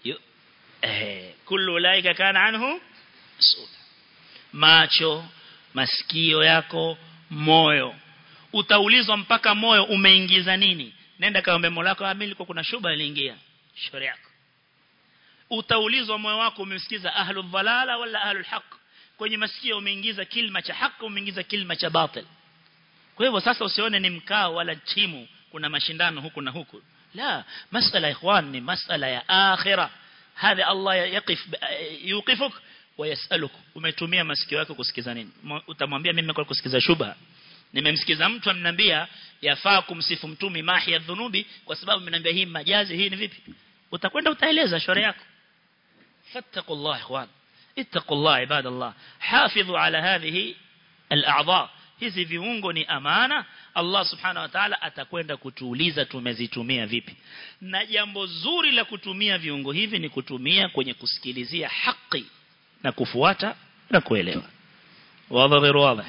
eh kullu ulaika kana anhu mas'ul macho masikio yako moyo utaulizwa mpaka moyo umeingiza nini nenda kaombe mola wako amili kwa kuna shuba iliingia shauri yako utaulizwa moyo wako umemsikiza ahlul dhalala wala ahlul haq kwenye masikio umeingiza kilma cha haki umeingiza kilma cha batil kwa hivyo sasa usione ni mkao wala timu kuna mashindano huku na huku la masala ikhwan ni masala ya akhirah hadha Allah yaqif yuqifuk wayasaluk umetumia masikio yako kusikiza nini utamwambia mimi kwa kusikiza shubha nimemsikiza mtu amniambia yafaa kumsifu mtumi mahi ya dhunubi kwa sababu ameniambia hii majazi hii ni vipi utakwenda utaeleza shauri yako fattaqullah ikhwan ittaqullah ibadallah hafidhu ala hadhihi al-a'dha hizi viungo ni amana Allah subhanahu wa ta'ala atakwenda kutuuliza tumezitumia vipi na jambo zuri la kutumia viungo hivi ni kutumia kwenye kusikilizia haki na kufuata na kuelewa wazi غير واضح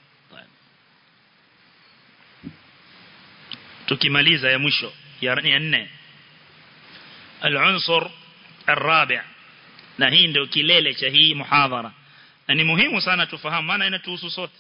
tukimaliza ya mwisho ya nne al-unsur الرابع na hii ndio kilele cha hii muhadhara na ni muhimu sana tufahamu maana inatuhusu sote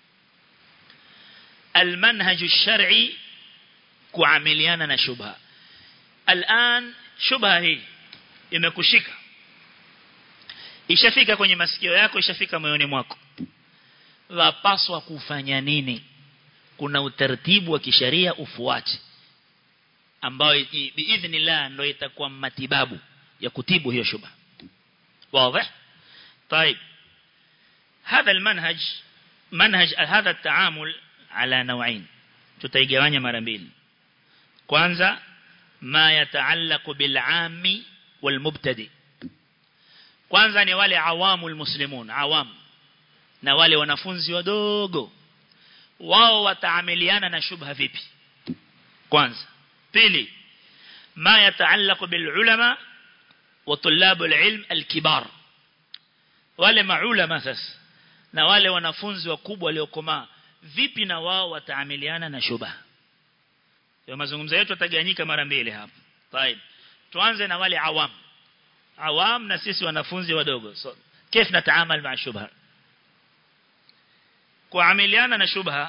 المنهج الشرعي kuamiliana na shubha الان shubha hii imekushika ishafika kwenye masikio yako ishafika moyoni mwako wapaswa kufanya nini kuna utaratibu wa kisheria ufuate ambao biidhnillah ndio itakuwa matibabu ya kutibu hiyo shubha واضح طيب هذا المنهج منهج هذا التعامل على نوعين tutaigawanya mara mbili kwanza ma yataallaqu bil ammi wal mubtadi kwanza ni wale awamul muslimun awam na wale wanafunzi wadogo wao wataamiliana na shubha vipi kwanza pili ma yataallaqu bil ulama wa tulabul ilm al kibar wale maulama sasa na wale wanafunzi wakubwa waliokomaa vipi na wao wataamiliana na shubha kwa mazungumzo yetu yataganyika mara mbili hapa طيب tuanze na wale awam awam na sisi wanafunzi wadogo so كيف نتعامل مع الشبهه kuamiliana na shubha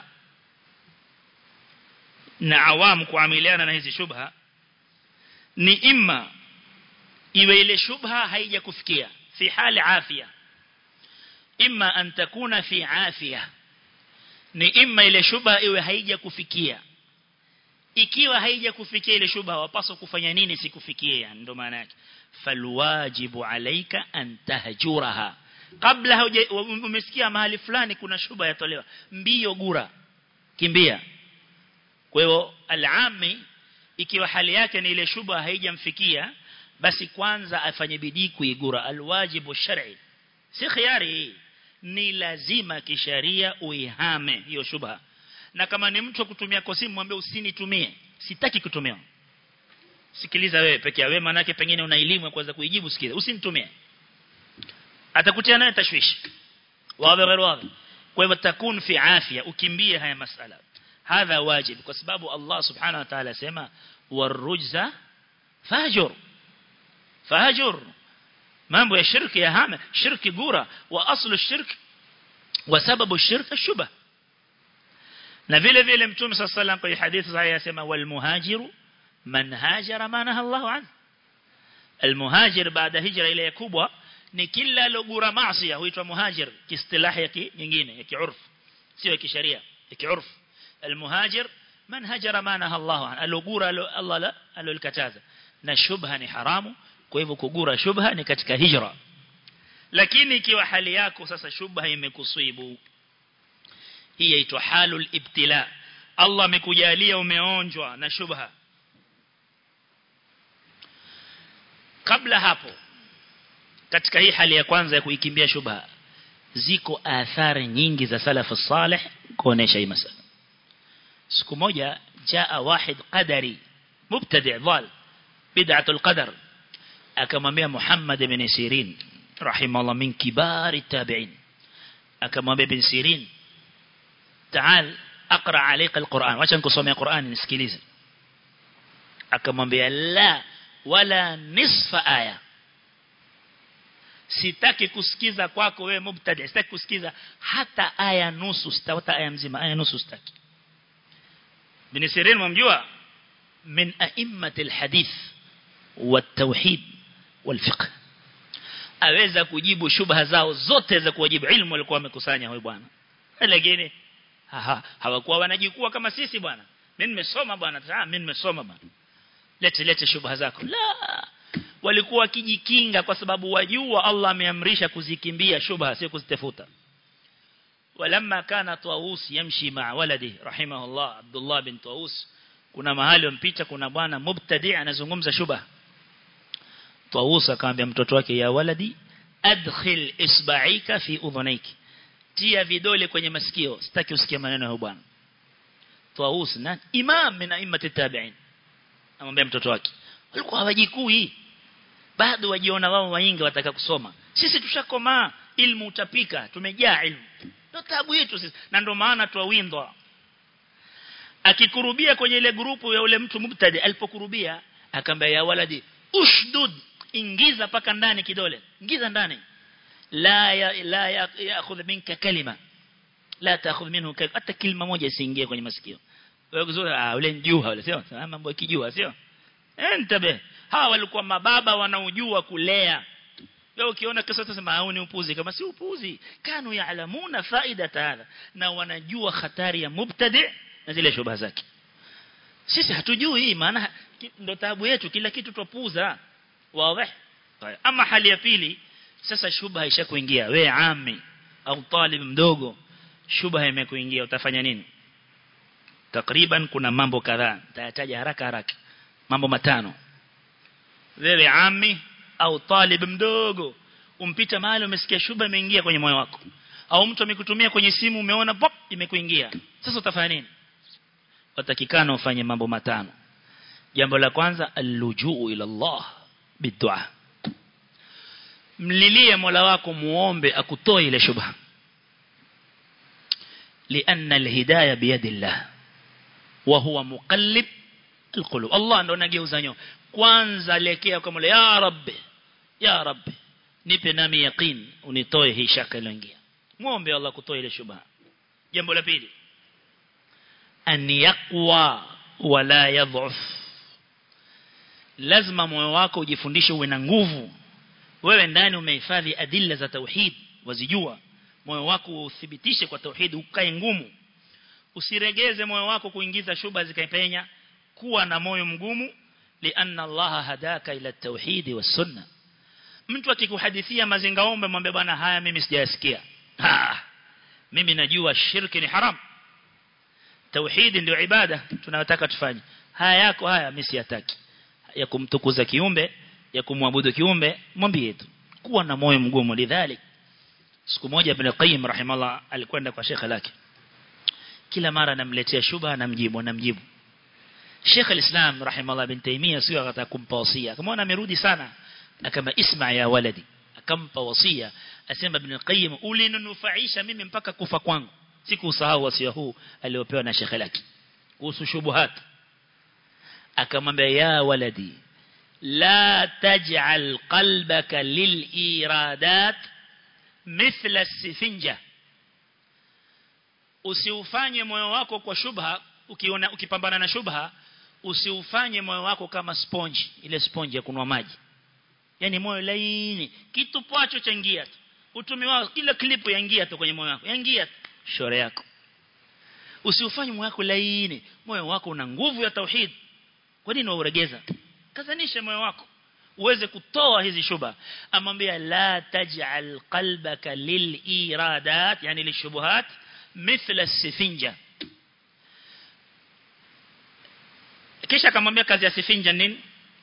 na awam kuamiliana na hizi shubha ni imma iwe ile shubha haija kufikia fi hali afya imma an takuna fi afya ni imma ile shubha iwe haija kufikia ikiwa haija kufikia ile shubha wapaswa kufanya nini sikufikie ndo maana yake falwajibu alayka an tahjuraha kabla umesikia mahali fulani kuna shubha yatolewa mbio gura kimbia kwa hiyo alami ikiwa hali yake ni ile shubha haijamfikia basi kwanza afanye bidii kuigura alwajibu shar'i si khiari ni lazima kisharia uihame hiyo shubha na kama ni mtu kutumia kosimu mwambie usinitumie sitaki kutumia sikiliza wewe peke yako wewe manake pengine una elimu ya kuweza kuijibu sikiza usinitumie atakutia naye tashwishi wazi غير wazi kwa hivyo takun fi afya ukimbie haya masala hadha wajib kwa sababu Allah subhanahu wa ta'ala sema warujza fajur fajur mambo ya shirki ya hama shirki gura wa aslu shirk wa sababu shirk shubha na vile vile mtume sallallahu alayhi wasallam kwa hadithi sahihi yasema wal muhajiru man hajara ma naha Allah an al muhajir baada hijra ile kubwa ni kila alogura maasi huitwa muhajir kiistilahi ya nyingine ya kiurf sio ya kisheria ya kiurf al muhajir man hajara ma naha Allah an alogura Allah la alolkataza na shubha ni haramu kwa hivyo kugura shubha ni katika hijra lakini ikiwa hali yako sasa shubha imekusibu hii inaitwa halul ibtila Allah amekujalia umeonjwa na shubha kabla hapo katika hii hali ya kwanza ya kuikimbia shubha ziko athari nyingi za salafu salih kuonesha hii masala siku moja jaa wahid qadari mubtadi' dhal bid'atul qadar akamwambia Muhammad ibn Sirin rahimahullah min kibari tabi'in akamwambia ibn Sirin تعال اقرا عليك القران wacha nikusomea Qur'an nisikilize akamwambia la wala nisfa aya sitaki kusikiza kwako wewe mubtadi sitaki kusikiza hata aya nusu sitawata aya mzima aya nusu sitaki bin Sirin mumjua min a'immati alhadith والتوحيد والفقه aweza kujibu shubha zao zote za kuwajibu ilmu walikuwa wamekusanya huyu bwana lakini hawakuwa wanajikua kama sisi bwana mimi nimesoma bwana ah mimi nimesoma bwana lete lete shubha zako la walikuwa wakijikinga kwa sababu wajua Allah ameamrisha kuzikimbia shubha sio kuzitafuta ولما كان طاووس يمشي مع ولده رحمه الله عبد الله بن طاووس kuna mahali wampita kuna bwana mubtadi anazungumza shubha طاووس akamwambia mtoto wake ya waladi adkhil isba'ika fi udhunaiki tia vidole kwenye masikio sitaki usikie maneno ya bwana طاووس na imam min a'immati tabi'in amwambia mtoto wake walikuwa hawajikui bado wajiona wao wainga wataka kusoma sisi tushakomaa ilmu utapika tumejaa ilmu ndio tabu yetu sisi na ndio maana tuwindwa akikurubia kwenye ile grupu ya ule mtu mubtadi alipokurubia akamwambia ya waladi ushdud ingiza paka ndani kidole ingiza ndani la ya, la yaakhudh minka kalima la taakhudh minhu hata kilima moja isiingie kwenye masikio wewe kuzuri ah ule njuha ule sio mambo yakijua sio entabe hawa walikuwa mababa wanaojua kulea wewe ukiona kisa utasema hao ni upuzi kama si upuzi kanu yaalamuna faida hadha na wanajua hatari ya mubtadi na zile shubha zake sisi hatujui maana ndo taabu yetu kila kitu tupuza wazi ama hali ya pili sasa shubha ishakuingia wewe ami au talib mdogo shubha imekuingia utafanya nini takriban kuna mambo kadhaa nitayataja haraka haraka mambo matano wewe ami au talib mdogo umpita mahali umesikia shubha imeingia kwenye moyo wako au mtu amekutumia kwenye simu umeona pop imekuingia sasa utafanya nini watakikana ufanye mambo matano jambo la kwanza allujuu ila Allah bidua mlilie Mola wako muombe akutoe ile shubha لأن الهداية بيد الله وهو مقلب القلوب الله ndo anageuza nyoyo kwanza lekea kwa Mola ya rabbi ya rabbi nipe nami yaqeen unitoe hii shaka iliyoingia muombe Allah kutoa ile shubha jambo la pili an yaqwa wala yadhuf lazima moyo wako ujifundishe uwe na nguvu wewe ndani umehifadhi adilla za tauhid wazijua moyo wako uthibitishe kwa tauhid ukae ngumu usiregeze moyo wako kuingiza shuba zikaipenya kuwa na moyo mgumu lianna Allah hadaka ila tauhid was sunna mtu akikuhadithia mazingaombe mwambie bwana haya mimi sijayasikia ha mimi najua shirki ni haram tauhid ndio ibada tunayotaka tufanye haya yako haya mimi siyataki ya kumtukuza kiumbe ya kumwabudu kiumbe mwambie tu kuwa na moyo mgumu lidhalik siku moja ibn qayyim rahimallah alikwenda kwa shekhe lake kila mara anamletea shubha anamjibu anamjibu Sheikh al-Islam rahimallah ibn Taymiyyah sio akataka kumpa wasia kama amerudi sana akama isma ya waladi akampa wasia asema ibn qayyim ulininufaisha mimi mpaka kufa kwangu sikusahau wasia huu aliopewa na shekhe lake kuhusu shubuhat akamwambia ya waladi la taj'al qalbaka liliradat mithla sifinja usiufanye moyo wako kwa shubha ukiona ukipambana na shubha usiufanye moyo wako kama sponge ile sponge ya kunwa maji yani moyo laini kitu pacho chaingia tu utumi wao kila klipu yaingia tu kwenye moyo wako yaingia tu shore yako usiufanye moyo wako laini moyo wako una nguvu ya tauhid kwa nini wauregeza kazanisha moyo wako uweze kutoa hizi shuba amwambia la taj'al qalbaka liliradat yani lishubuhat mithla sifinja kisha akamwambia kazi ya sifinja nini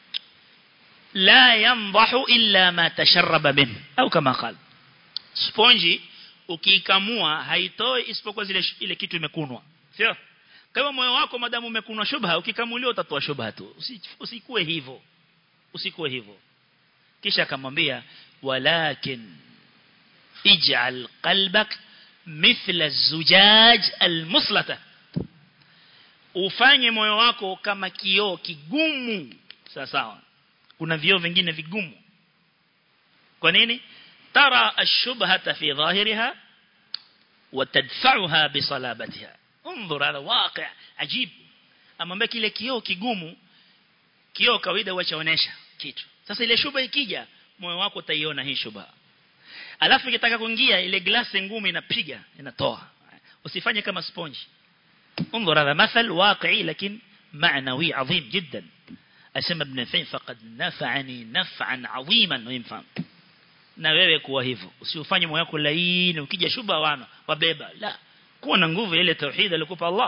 la yandahu illa ma tasharraba min au kama qala sponge ukikamua haitoi isipokuwa zile ile kitu imekunwa sio kama moyo wako madamu umekunwa shubha ukikamuliwa utatoa shubha tu usikue hivyo usikuwe hivyo kisha akamwambia walakin ij'al qalbak mithla zujaj almuslata ufanye moyo wako kama kioo kigumu sawa sawa kuna vioo vingine vigumu kwa nini ترى الشبهة في ظاهرها وتدفعها بصلابتها انظر هذا واقع عجيب amwambia kile kioo kigumu kioo kawaida huachaonesha kitu sasa ile shuba ikija moyo wako utaiona hii shuba alafu ikitaka kuingia ile glasi ngumu inapiga inatoa usifanye kama sponge انظر هذا مثل واقعي لكن معنوي عظيم جدا أسمى ابن فين فقد نفعني نفعا عظيما وينفهم na wewe kuwa hivyo usifanye moyo wako laini ukija shuba wana wabeba la kuwa na nguvu ile tauhid alikupa Allah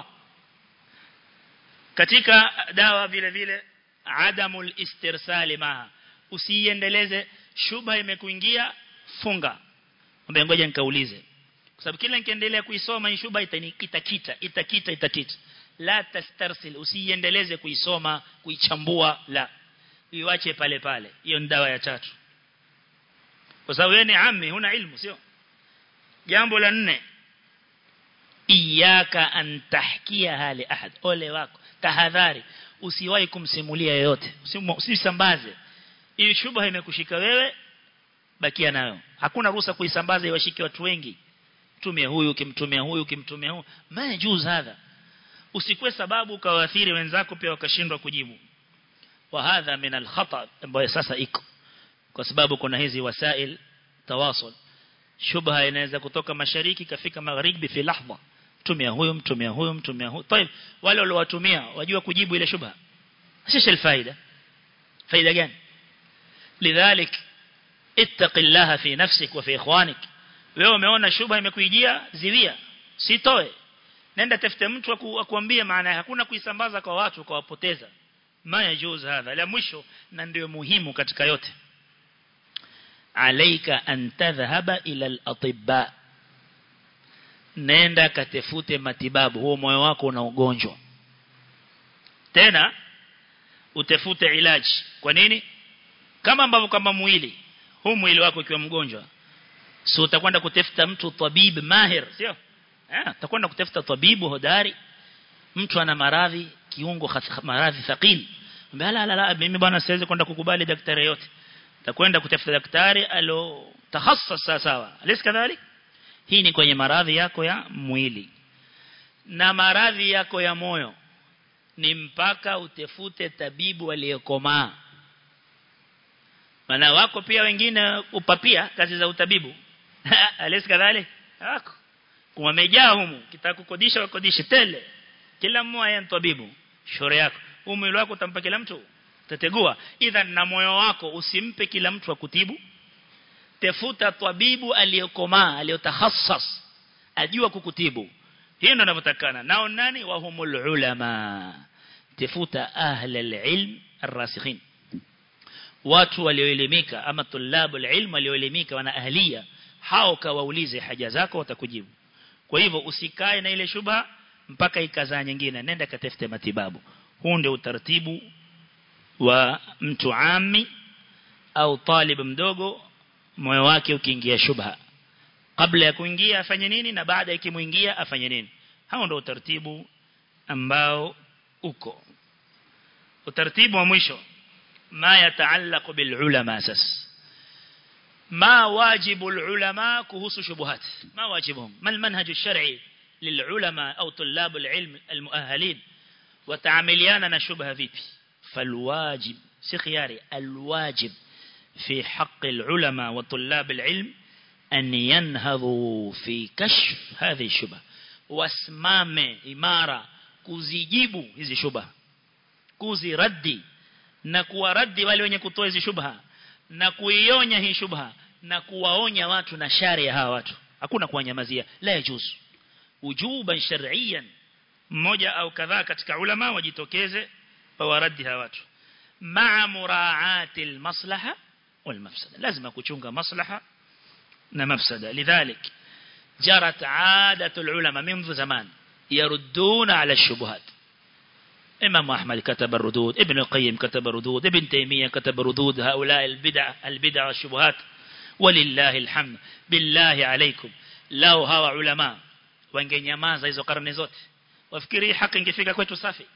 katika dawa vile vile adamul istirsali maha usiendeleze shubha imekuingia funga ombe ngoja nikaulize kwa sababu kila nikiendelea kuisoma hii shubha itanikita kita itakita itakita la tastarsil usiendeleze kuisoma kuichambua la iwache pale pale hiyo ni dawa ya tatu kwa sababu wewe ni ammi huna ilmu sio jambo la nne iyaka an tahkia hali ahad ole wako tahadhari usiwahi kumsimulia yoyote usisambaze ili shubha imekushika wewe bakia nayo hakuna ruhusa kuisambaza iwashike watu wengi tumia huyu kimtumia huyu kimtumia huyu majuz hadha usikwe sababu ukawaathiri wenzako pia wakashindwa kujibu wa hadha min al-khata ambayo sasa iko kwa sababu kuna hizi wasail tawasul shubha inaweza kutoka mashariki kafika magharibi fi lahza tumia huyu mtumia huyu mtumia huyu طيب wale waliowatumia wajua kujibu ile shubha sisi الفائده faida gani lidhalik ittaqillaha fi nafsik wa fi ikhwanik wewe umeona shubha imekuijia ziwia sitoe nenda tafute mtu akuambie maana hakuna kuisambaza kwa watu kwa wapoteza ma yajuz hadha la mwisho na ndio muhimu katika yote alaika an tadhhaba ila al-atibba nenda katefute matibabu huo moyo wako una ugonjwa tena utafute ilaji kwa nini kama ambavyo kama mwili huu mwili wako ukiwa mgonjwa si utakwenda kutafuta mtu tabib mahir sio eh utakwenda kutafuta tabibu hodari mtu ana maradhi kiungo maradhi thaqil mbona la la mimi bwana siwezi kwenda kukubali daktari yote takwenda kutafuta daktari alo takhassas sawa alisi kadhalik hii ni kwenye maradhi yako ya mwili na maradhi yako ya moyo ni mpaka utefute tabibu aliyekomaa maana wako pia wengine upapia kazi za utabibu alisi kadhalik wako kumejaa humu kitaka kukodisha wakodishe tele kila mmoja ni tabibu shore yako umwili wako utampa kila mtu tategua idhan na moyo wako usimpe kila mtu akutibu tafuta tabibu aliyokomaa aliyotahassas ajua kukutibu hiyo ndio ninavyotakana nao nani wa humul ulama tafuta ahli alilm arrasikhin watu walioelimika ama tulabu alilm walioelimika wana ahlia hao kawaulize haja zako watakujibu kwa hivyo usikae na ile shubha mpaka ikazaa nyingine nenda katafute matibabu huu ndio utaratibu wa mtu ami au talib mdogo moyo wake ukiingia shubha kabla ya kuingia afanye nini na baada ya kimuingia afanye nini hao ndio utaratibu ambao uko utaratibu wa mwisho ma yataallaq bil ulama sas ما واجب العلماء كهوس شبهات ما واجبهم ما المنهج الشرعي للعلماء أو طلاب العلم المؤهلين وتعامليانا شبه فيبي فالواجب سخياري الواجب في حق العلماء وطلاب العلم أن ينهضوا في كشف هذه الشبه واسمام إمارة kuzijibu hizi shubha kuziraddi na kuwaraddi wale wenye kutoa hizi shubha na kuionya hii shubha na kuwaonya watu na shari ya hawa watu hakuna kuwanyamazia la yajuzu ujuban shar'iyan mmoja au kadhaa katika ulama wajitokeze wawaradi hawa watu ma'a muraa'ati almaslaha walmafsada lazima kuchunga maslaha na mafsada lidhalik jarat 'adatu alulama منذ زمان يردون على الشبهات إمام أحمد كتب الردود ابن القيم كتب الردود ابن تيمية كتب ردود هؤلاء البدع البدع والشبهات ولله الحمد بالله عليكم لو هوا علماء wangenyamaza hizo karne zote wafikiri haki ingefika kwetu safi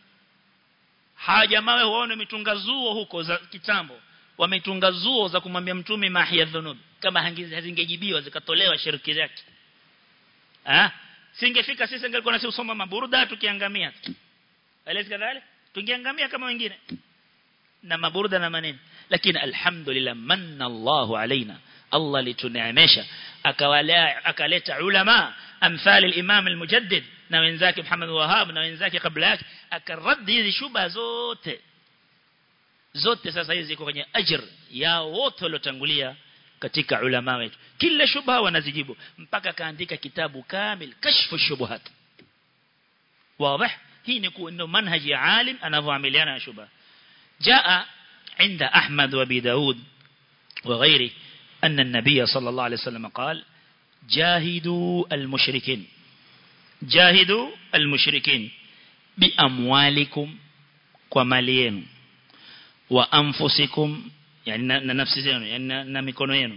haja mawe waone mitunga zuo huko za kitambo wametunga zuo za kumwambia mtume mahia dhunub kama hazingejibiwa zikatolewa shirki zake ah singefika sisi ingelikuwa nasi usoma maburda tukiangamia alisi kadhalik tungeangamia kama wengine na maburda na maneno lakini alhamdulillah manna Allahu alaina Allah lituneemesha akawalea akaleta ulama amthali al-Imam al-Mujaddid na wenzake Muhammad Wahhab na wenzake kabla yake akaradi hizi shuba zote zote sasa hizi ziko kwenye ajr ya wote waliotangulia katika ulama wetu kila shubha wanazijibu mpaka kaandika kitabu kamil kashfu shubuhat wazi hii ni kuwa manhaji ya alim anavyoamiliana na shubha jaa عند أحمد وابي داود وغيره أن النبي صلى الله عليه وسلم قال جاهدوا المشركين جاهدوا المشركين بأموالكم ومالين وأنفسكم يعني نفس زينو يعني نمكونو ينو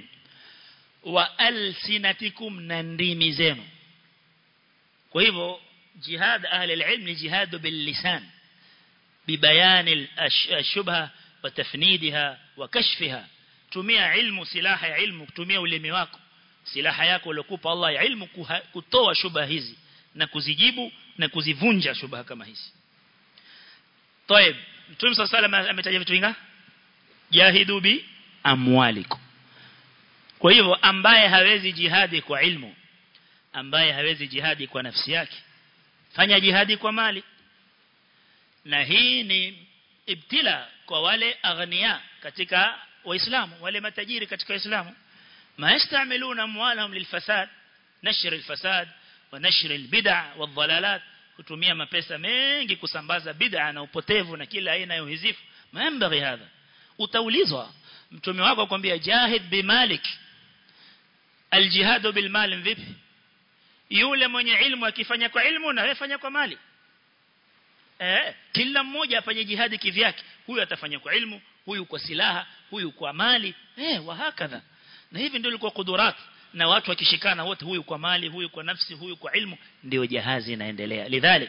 وألسنتكم ننديم زينو وهو جهاد أهل العلم جهاد باللسان ببيان الشبهة وتفنيدها وكشفها tumia ilmu silaha ya ilmu kutumia ulimi wako silaha yako uliokupa Allah ya ilmu kutoa shubha hizi na kuzijibu na kuzivunja shubha kama hizi طيب Mtume صلى الله عليه ametaja vitu vingapi jahidu bi amwalikum kwa hivyo ambaye hawezi jihadi kwa ilmu ambaye hawezi jihadi kwa nafsi yake fanya jihadi kwa mali na hii ni ibtila kwa wale aghnia katika waislamu wale matajiri katika waislamu ma yastamiluna amwalahum lilfasad nashr alfasad wa nashr albid'a wadhalalat kutumia mapesa mengi kusambaza bid'a na upotevu na kila aina ya uhizifu maambari hadha utaulizwa mtume wako akwambia jahid bimalik aljihad bilmal vipi yule mwenye ilmu akifanya kwa ilmu na wewe fanya kwa mali eh kila mmoja afanye jihadi kivyake huyu atafanya kwa ilmu huyu kwa silaha huyu kwa mali eh wahakadha na hivi ndio ilikuwa kudurat na watu wakishikana wote huyu kwa mali huyu kwa nafsi huyu kwa ilmu ndio jahazi inaendelea lidhalik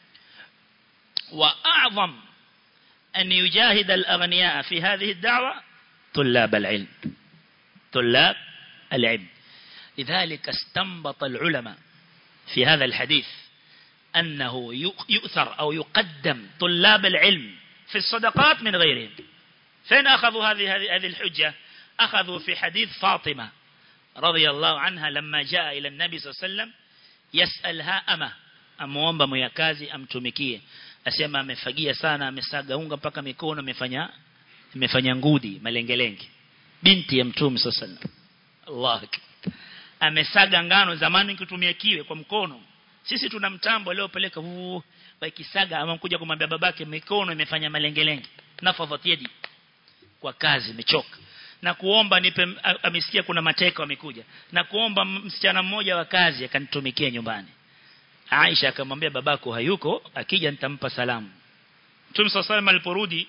wa a'zam an yujahid al-aghniya fi hadhihi ad-da'wa طلاب العلم طلاب العلم لذلك استنبط العلماء في هذا الحديث أنه يؤثر أو يقدم طلاب العلم في الصدقات من غيرهم فين أخذوا هذه هذه الحجة أخذوا في حديث فاطمة رضي الله عنها لما جاء إلى النبي صلى الله عليه وسلم يسألها أما amuomba mwyakazi amtumikie asema amefagia sana amesaga unga mpaka mikono amefanya amefanya ngudi malengelenge binti ya mtume sallallahu Allah amesaga ngano zamani kutumia kiwe kwa mkono sisi tuna mtambo leo peleka wakisaga ama kuja kumwambia babake mikono imefanya malengelenge nafadhat yadi kwa kazi imechoka na kuomba nipe amesikia kuna mateka wamekuja na kuomba msichana mmoja wa kazi akanitumikia nyumbani Aisha akamwambia babako hayuko akija nitampa salamu Mtume صلى الله aliporudi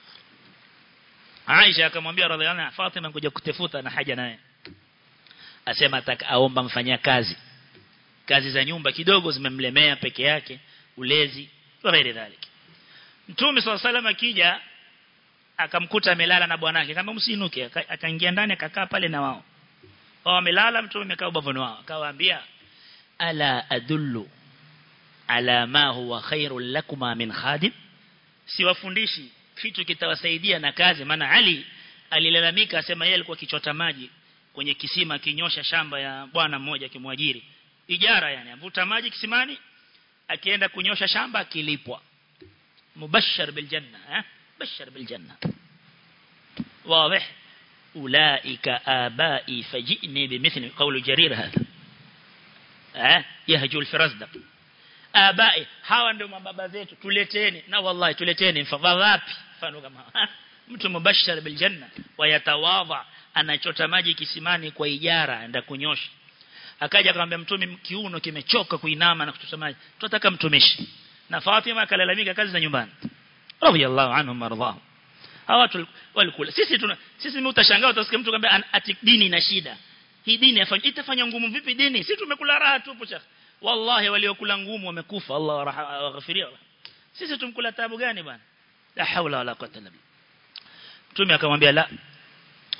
Aisha akamwambia radhiallahu anha Fatima kuja kutefuta na haja naye asema ataka aomba mfanya kazi kazi za nyumba kidogo zimemlemea peke yake ulezi ghairi dhalik Mtume صلى الله akija akamkuta amelala na bwanake kama msinuke akaingia ndani akakaa pale na wao wao wamelala mtume amekaa ubavuni wao akawaambia ala adullu ala ma huwa khairul lakuma min khadim siwafundishi kitu kitawasaidia na kazi maana Ali alilalamika asema yeye alikuwa kichota maji kwenye kisima kinyosha shamba ya bwana mmoja kimwajiri ijara yani avuta maji kisimani akienda kunyosha shamba akilipwa mubashshar bil janna eh bashar bil janna واضح أولئك آبائي فجئني بمثل قول جرير هذا eh yahjul firasdaq abai hawa ndio mababa zetu tuleteni na wallahi tuleteni mfadha wapi mfano kama mtu mubashshar bil janna wayatawadha anachota maji kisimani kwa ijara aenda kunyosha akaja akamwambia mtume kiuno kimechoka kuinama na kuchota maji tunataka mtumishi na Fatima akalalamika kazi za nyumbani radiyallahu anhum warḍahum hawa watu walikula sisi tuna sisi utashangaa utasikia mtu kwamba ati dini ina shida hii dini itafanya ngumu vipi dini sisi tumekula raha tu shekh wallahi waliokula ngumu wamekufa Allah aghfiria sisi tumkula taabu gani bwana la haula wala quwwata illa billah mtume akamwambia la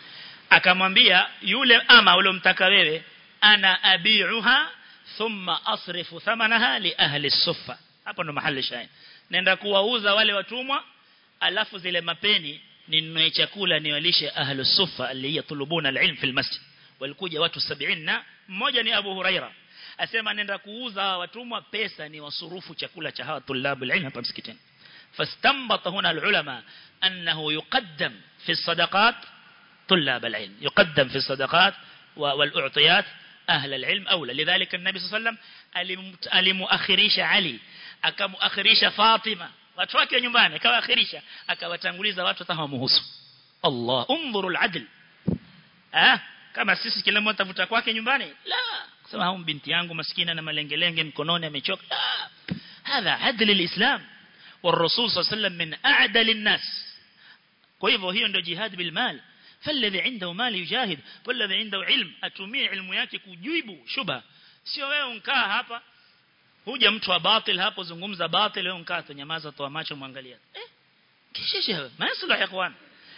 akamwambia yule ama uliomtaka wewe ana abiuha thumma asrifu thamanaha li ahli suffa hapo ndo mahali shahid nenda kuwauza wale watumwa alafu zile mapeni ninunue chakula niwalishe ahli suffa aliyatulubuna alilm fil masjid walikuja watu 70 na mmoja ni Abu Huraira asema nenda kuuza watumwa pesa ni wasurufu chakula cha hawa tulabu alilm hapa msikitini فاستنبط هنا العلماء أنه يقدم في الصدقات طلاب العلم يقدم في الصدقات والأعطيات أهل العلم أولى لذلك النبي صلى الله عليه وسلم ألمؤخريش علي أكمؤخريش فاطمة watu wake nyumbani akawaakhirisha akawatanguliza watu hata hawamuhusu Allah unzuru aladl ah kama sisi kila mmoja tafuta kwake nyumbani la kusema hao binti yangu maskina na malengelenge mkononi amechoka la hadha adl alislam والرسول صلى الله عليه وسلم من أعدل الناس kwa hiyo ndio jihad bil mal فالذي عنده مال يجاهد والذي عنده علم atumie ilmu yake kujibu shubha sio wewe unkaa hapa huja mtu wa batil hapo zungumza batil wewe unkaa tu nyamaza toa macho muangalia eh kisha masala ya ikhwan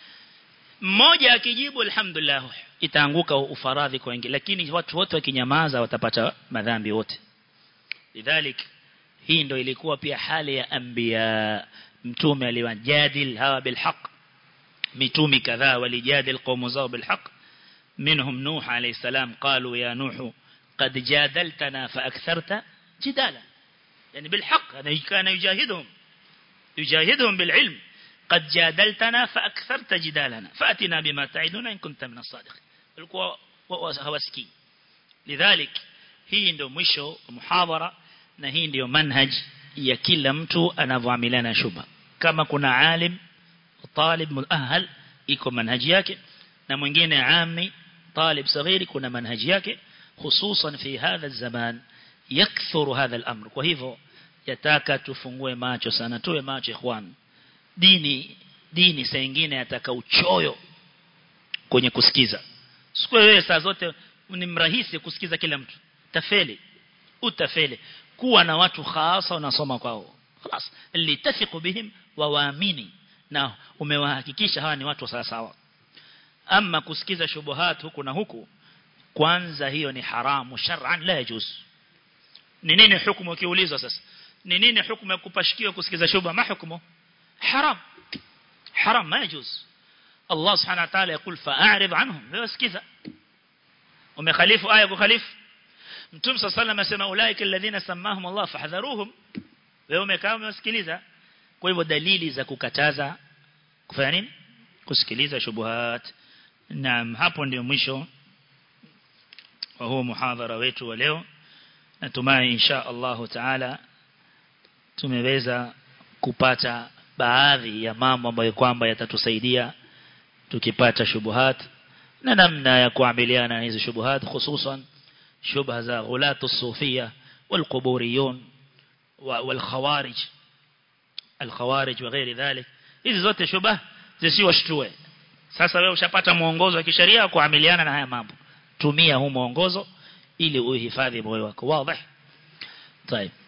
mmoja akijibu alhamdulillah itaanguka ufaradhi kwa wengi lakini watu wote wakinyamaza watapata madhambi wote lidhalik hii ndio ilikuwa pia hali ya anbiya mtume aliwajadil hawa bilhaq mitumi kadhaa walijadil qaumu zao bilhaq منهم نوح عليه السلام قالوا يا نوح قد جادلتنا فأكثرت جدالا يعني بالحق هذا كان يجاهدهم يجاهدهم بالعلم قد جادلتنا فأكثرت جدالنا فأتنا بما تعدنا إن كنت من الصادقين القوى هوسكي لذلك hii ndio mwisho muhadhara na hii ndio manhaj ya kila mtu anavyoamiliana shubha kama kuna alim talib muahal iko manhaji yake na mwingine ami talib saghiri kuna manhaji yake hususan fi hadha zaman yakthuru hadha al-amr kwa hivyo yataka tufungue macho sana tuwe macho ikhwan dini dini saa nyingine yataka uchoyo kwenye kusikiza siku wewe saa zote ni mrahisi kusikiza kila mtu tafeli utafeli kuwa na watu khasa unasoma kwao خلاص اللي تثق بهم وwaamini na umewahakikisha hawa ni watu sawa sawa ama kusikiza shubuhat huku na huku kwanza hiyo ni haramu shar'an la yajuz ni nini hukumu ukiulizwa sasa ni nini hukumu ya kupashikiwa kusikiza shubha ma hukumu haram haram ma yajuz Allah subhanahu wa ta'ala yakul fa'arid anhum wewe sikiza umekhalifu aya kukhalifu Mtume صلى الله عليه وسلم asema ulaika alladhina samahum Allah fahdharuhum wewe umekaa umesikiliza kwa hivyo dalili za kukataza kufanya nini kusikiliza shubuhat naam hapo ndio mwisho wa huu muhadhara wetu wa leo natumai insha Allah taala tumeweza kupata baadhi ya mambo ambayo kwamba yatatusaidia tukipata shubuhat na namna ya kuamiliana na hizo shubuhat hususan shubha za ghulatu sufia والقبوريون والخوارج الخوارج وغير ذلك hizi zote shubha zisiwashtue sasa wewe ushapata mwongozo wa kisheria kuamiliana na haya mambo tumia huu mwongozo ili uhifadhi moyo wako wazi طيب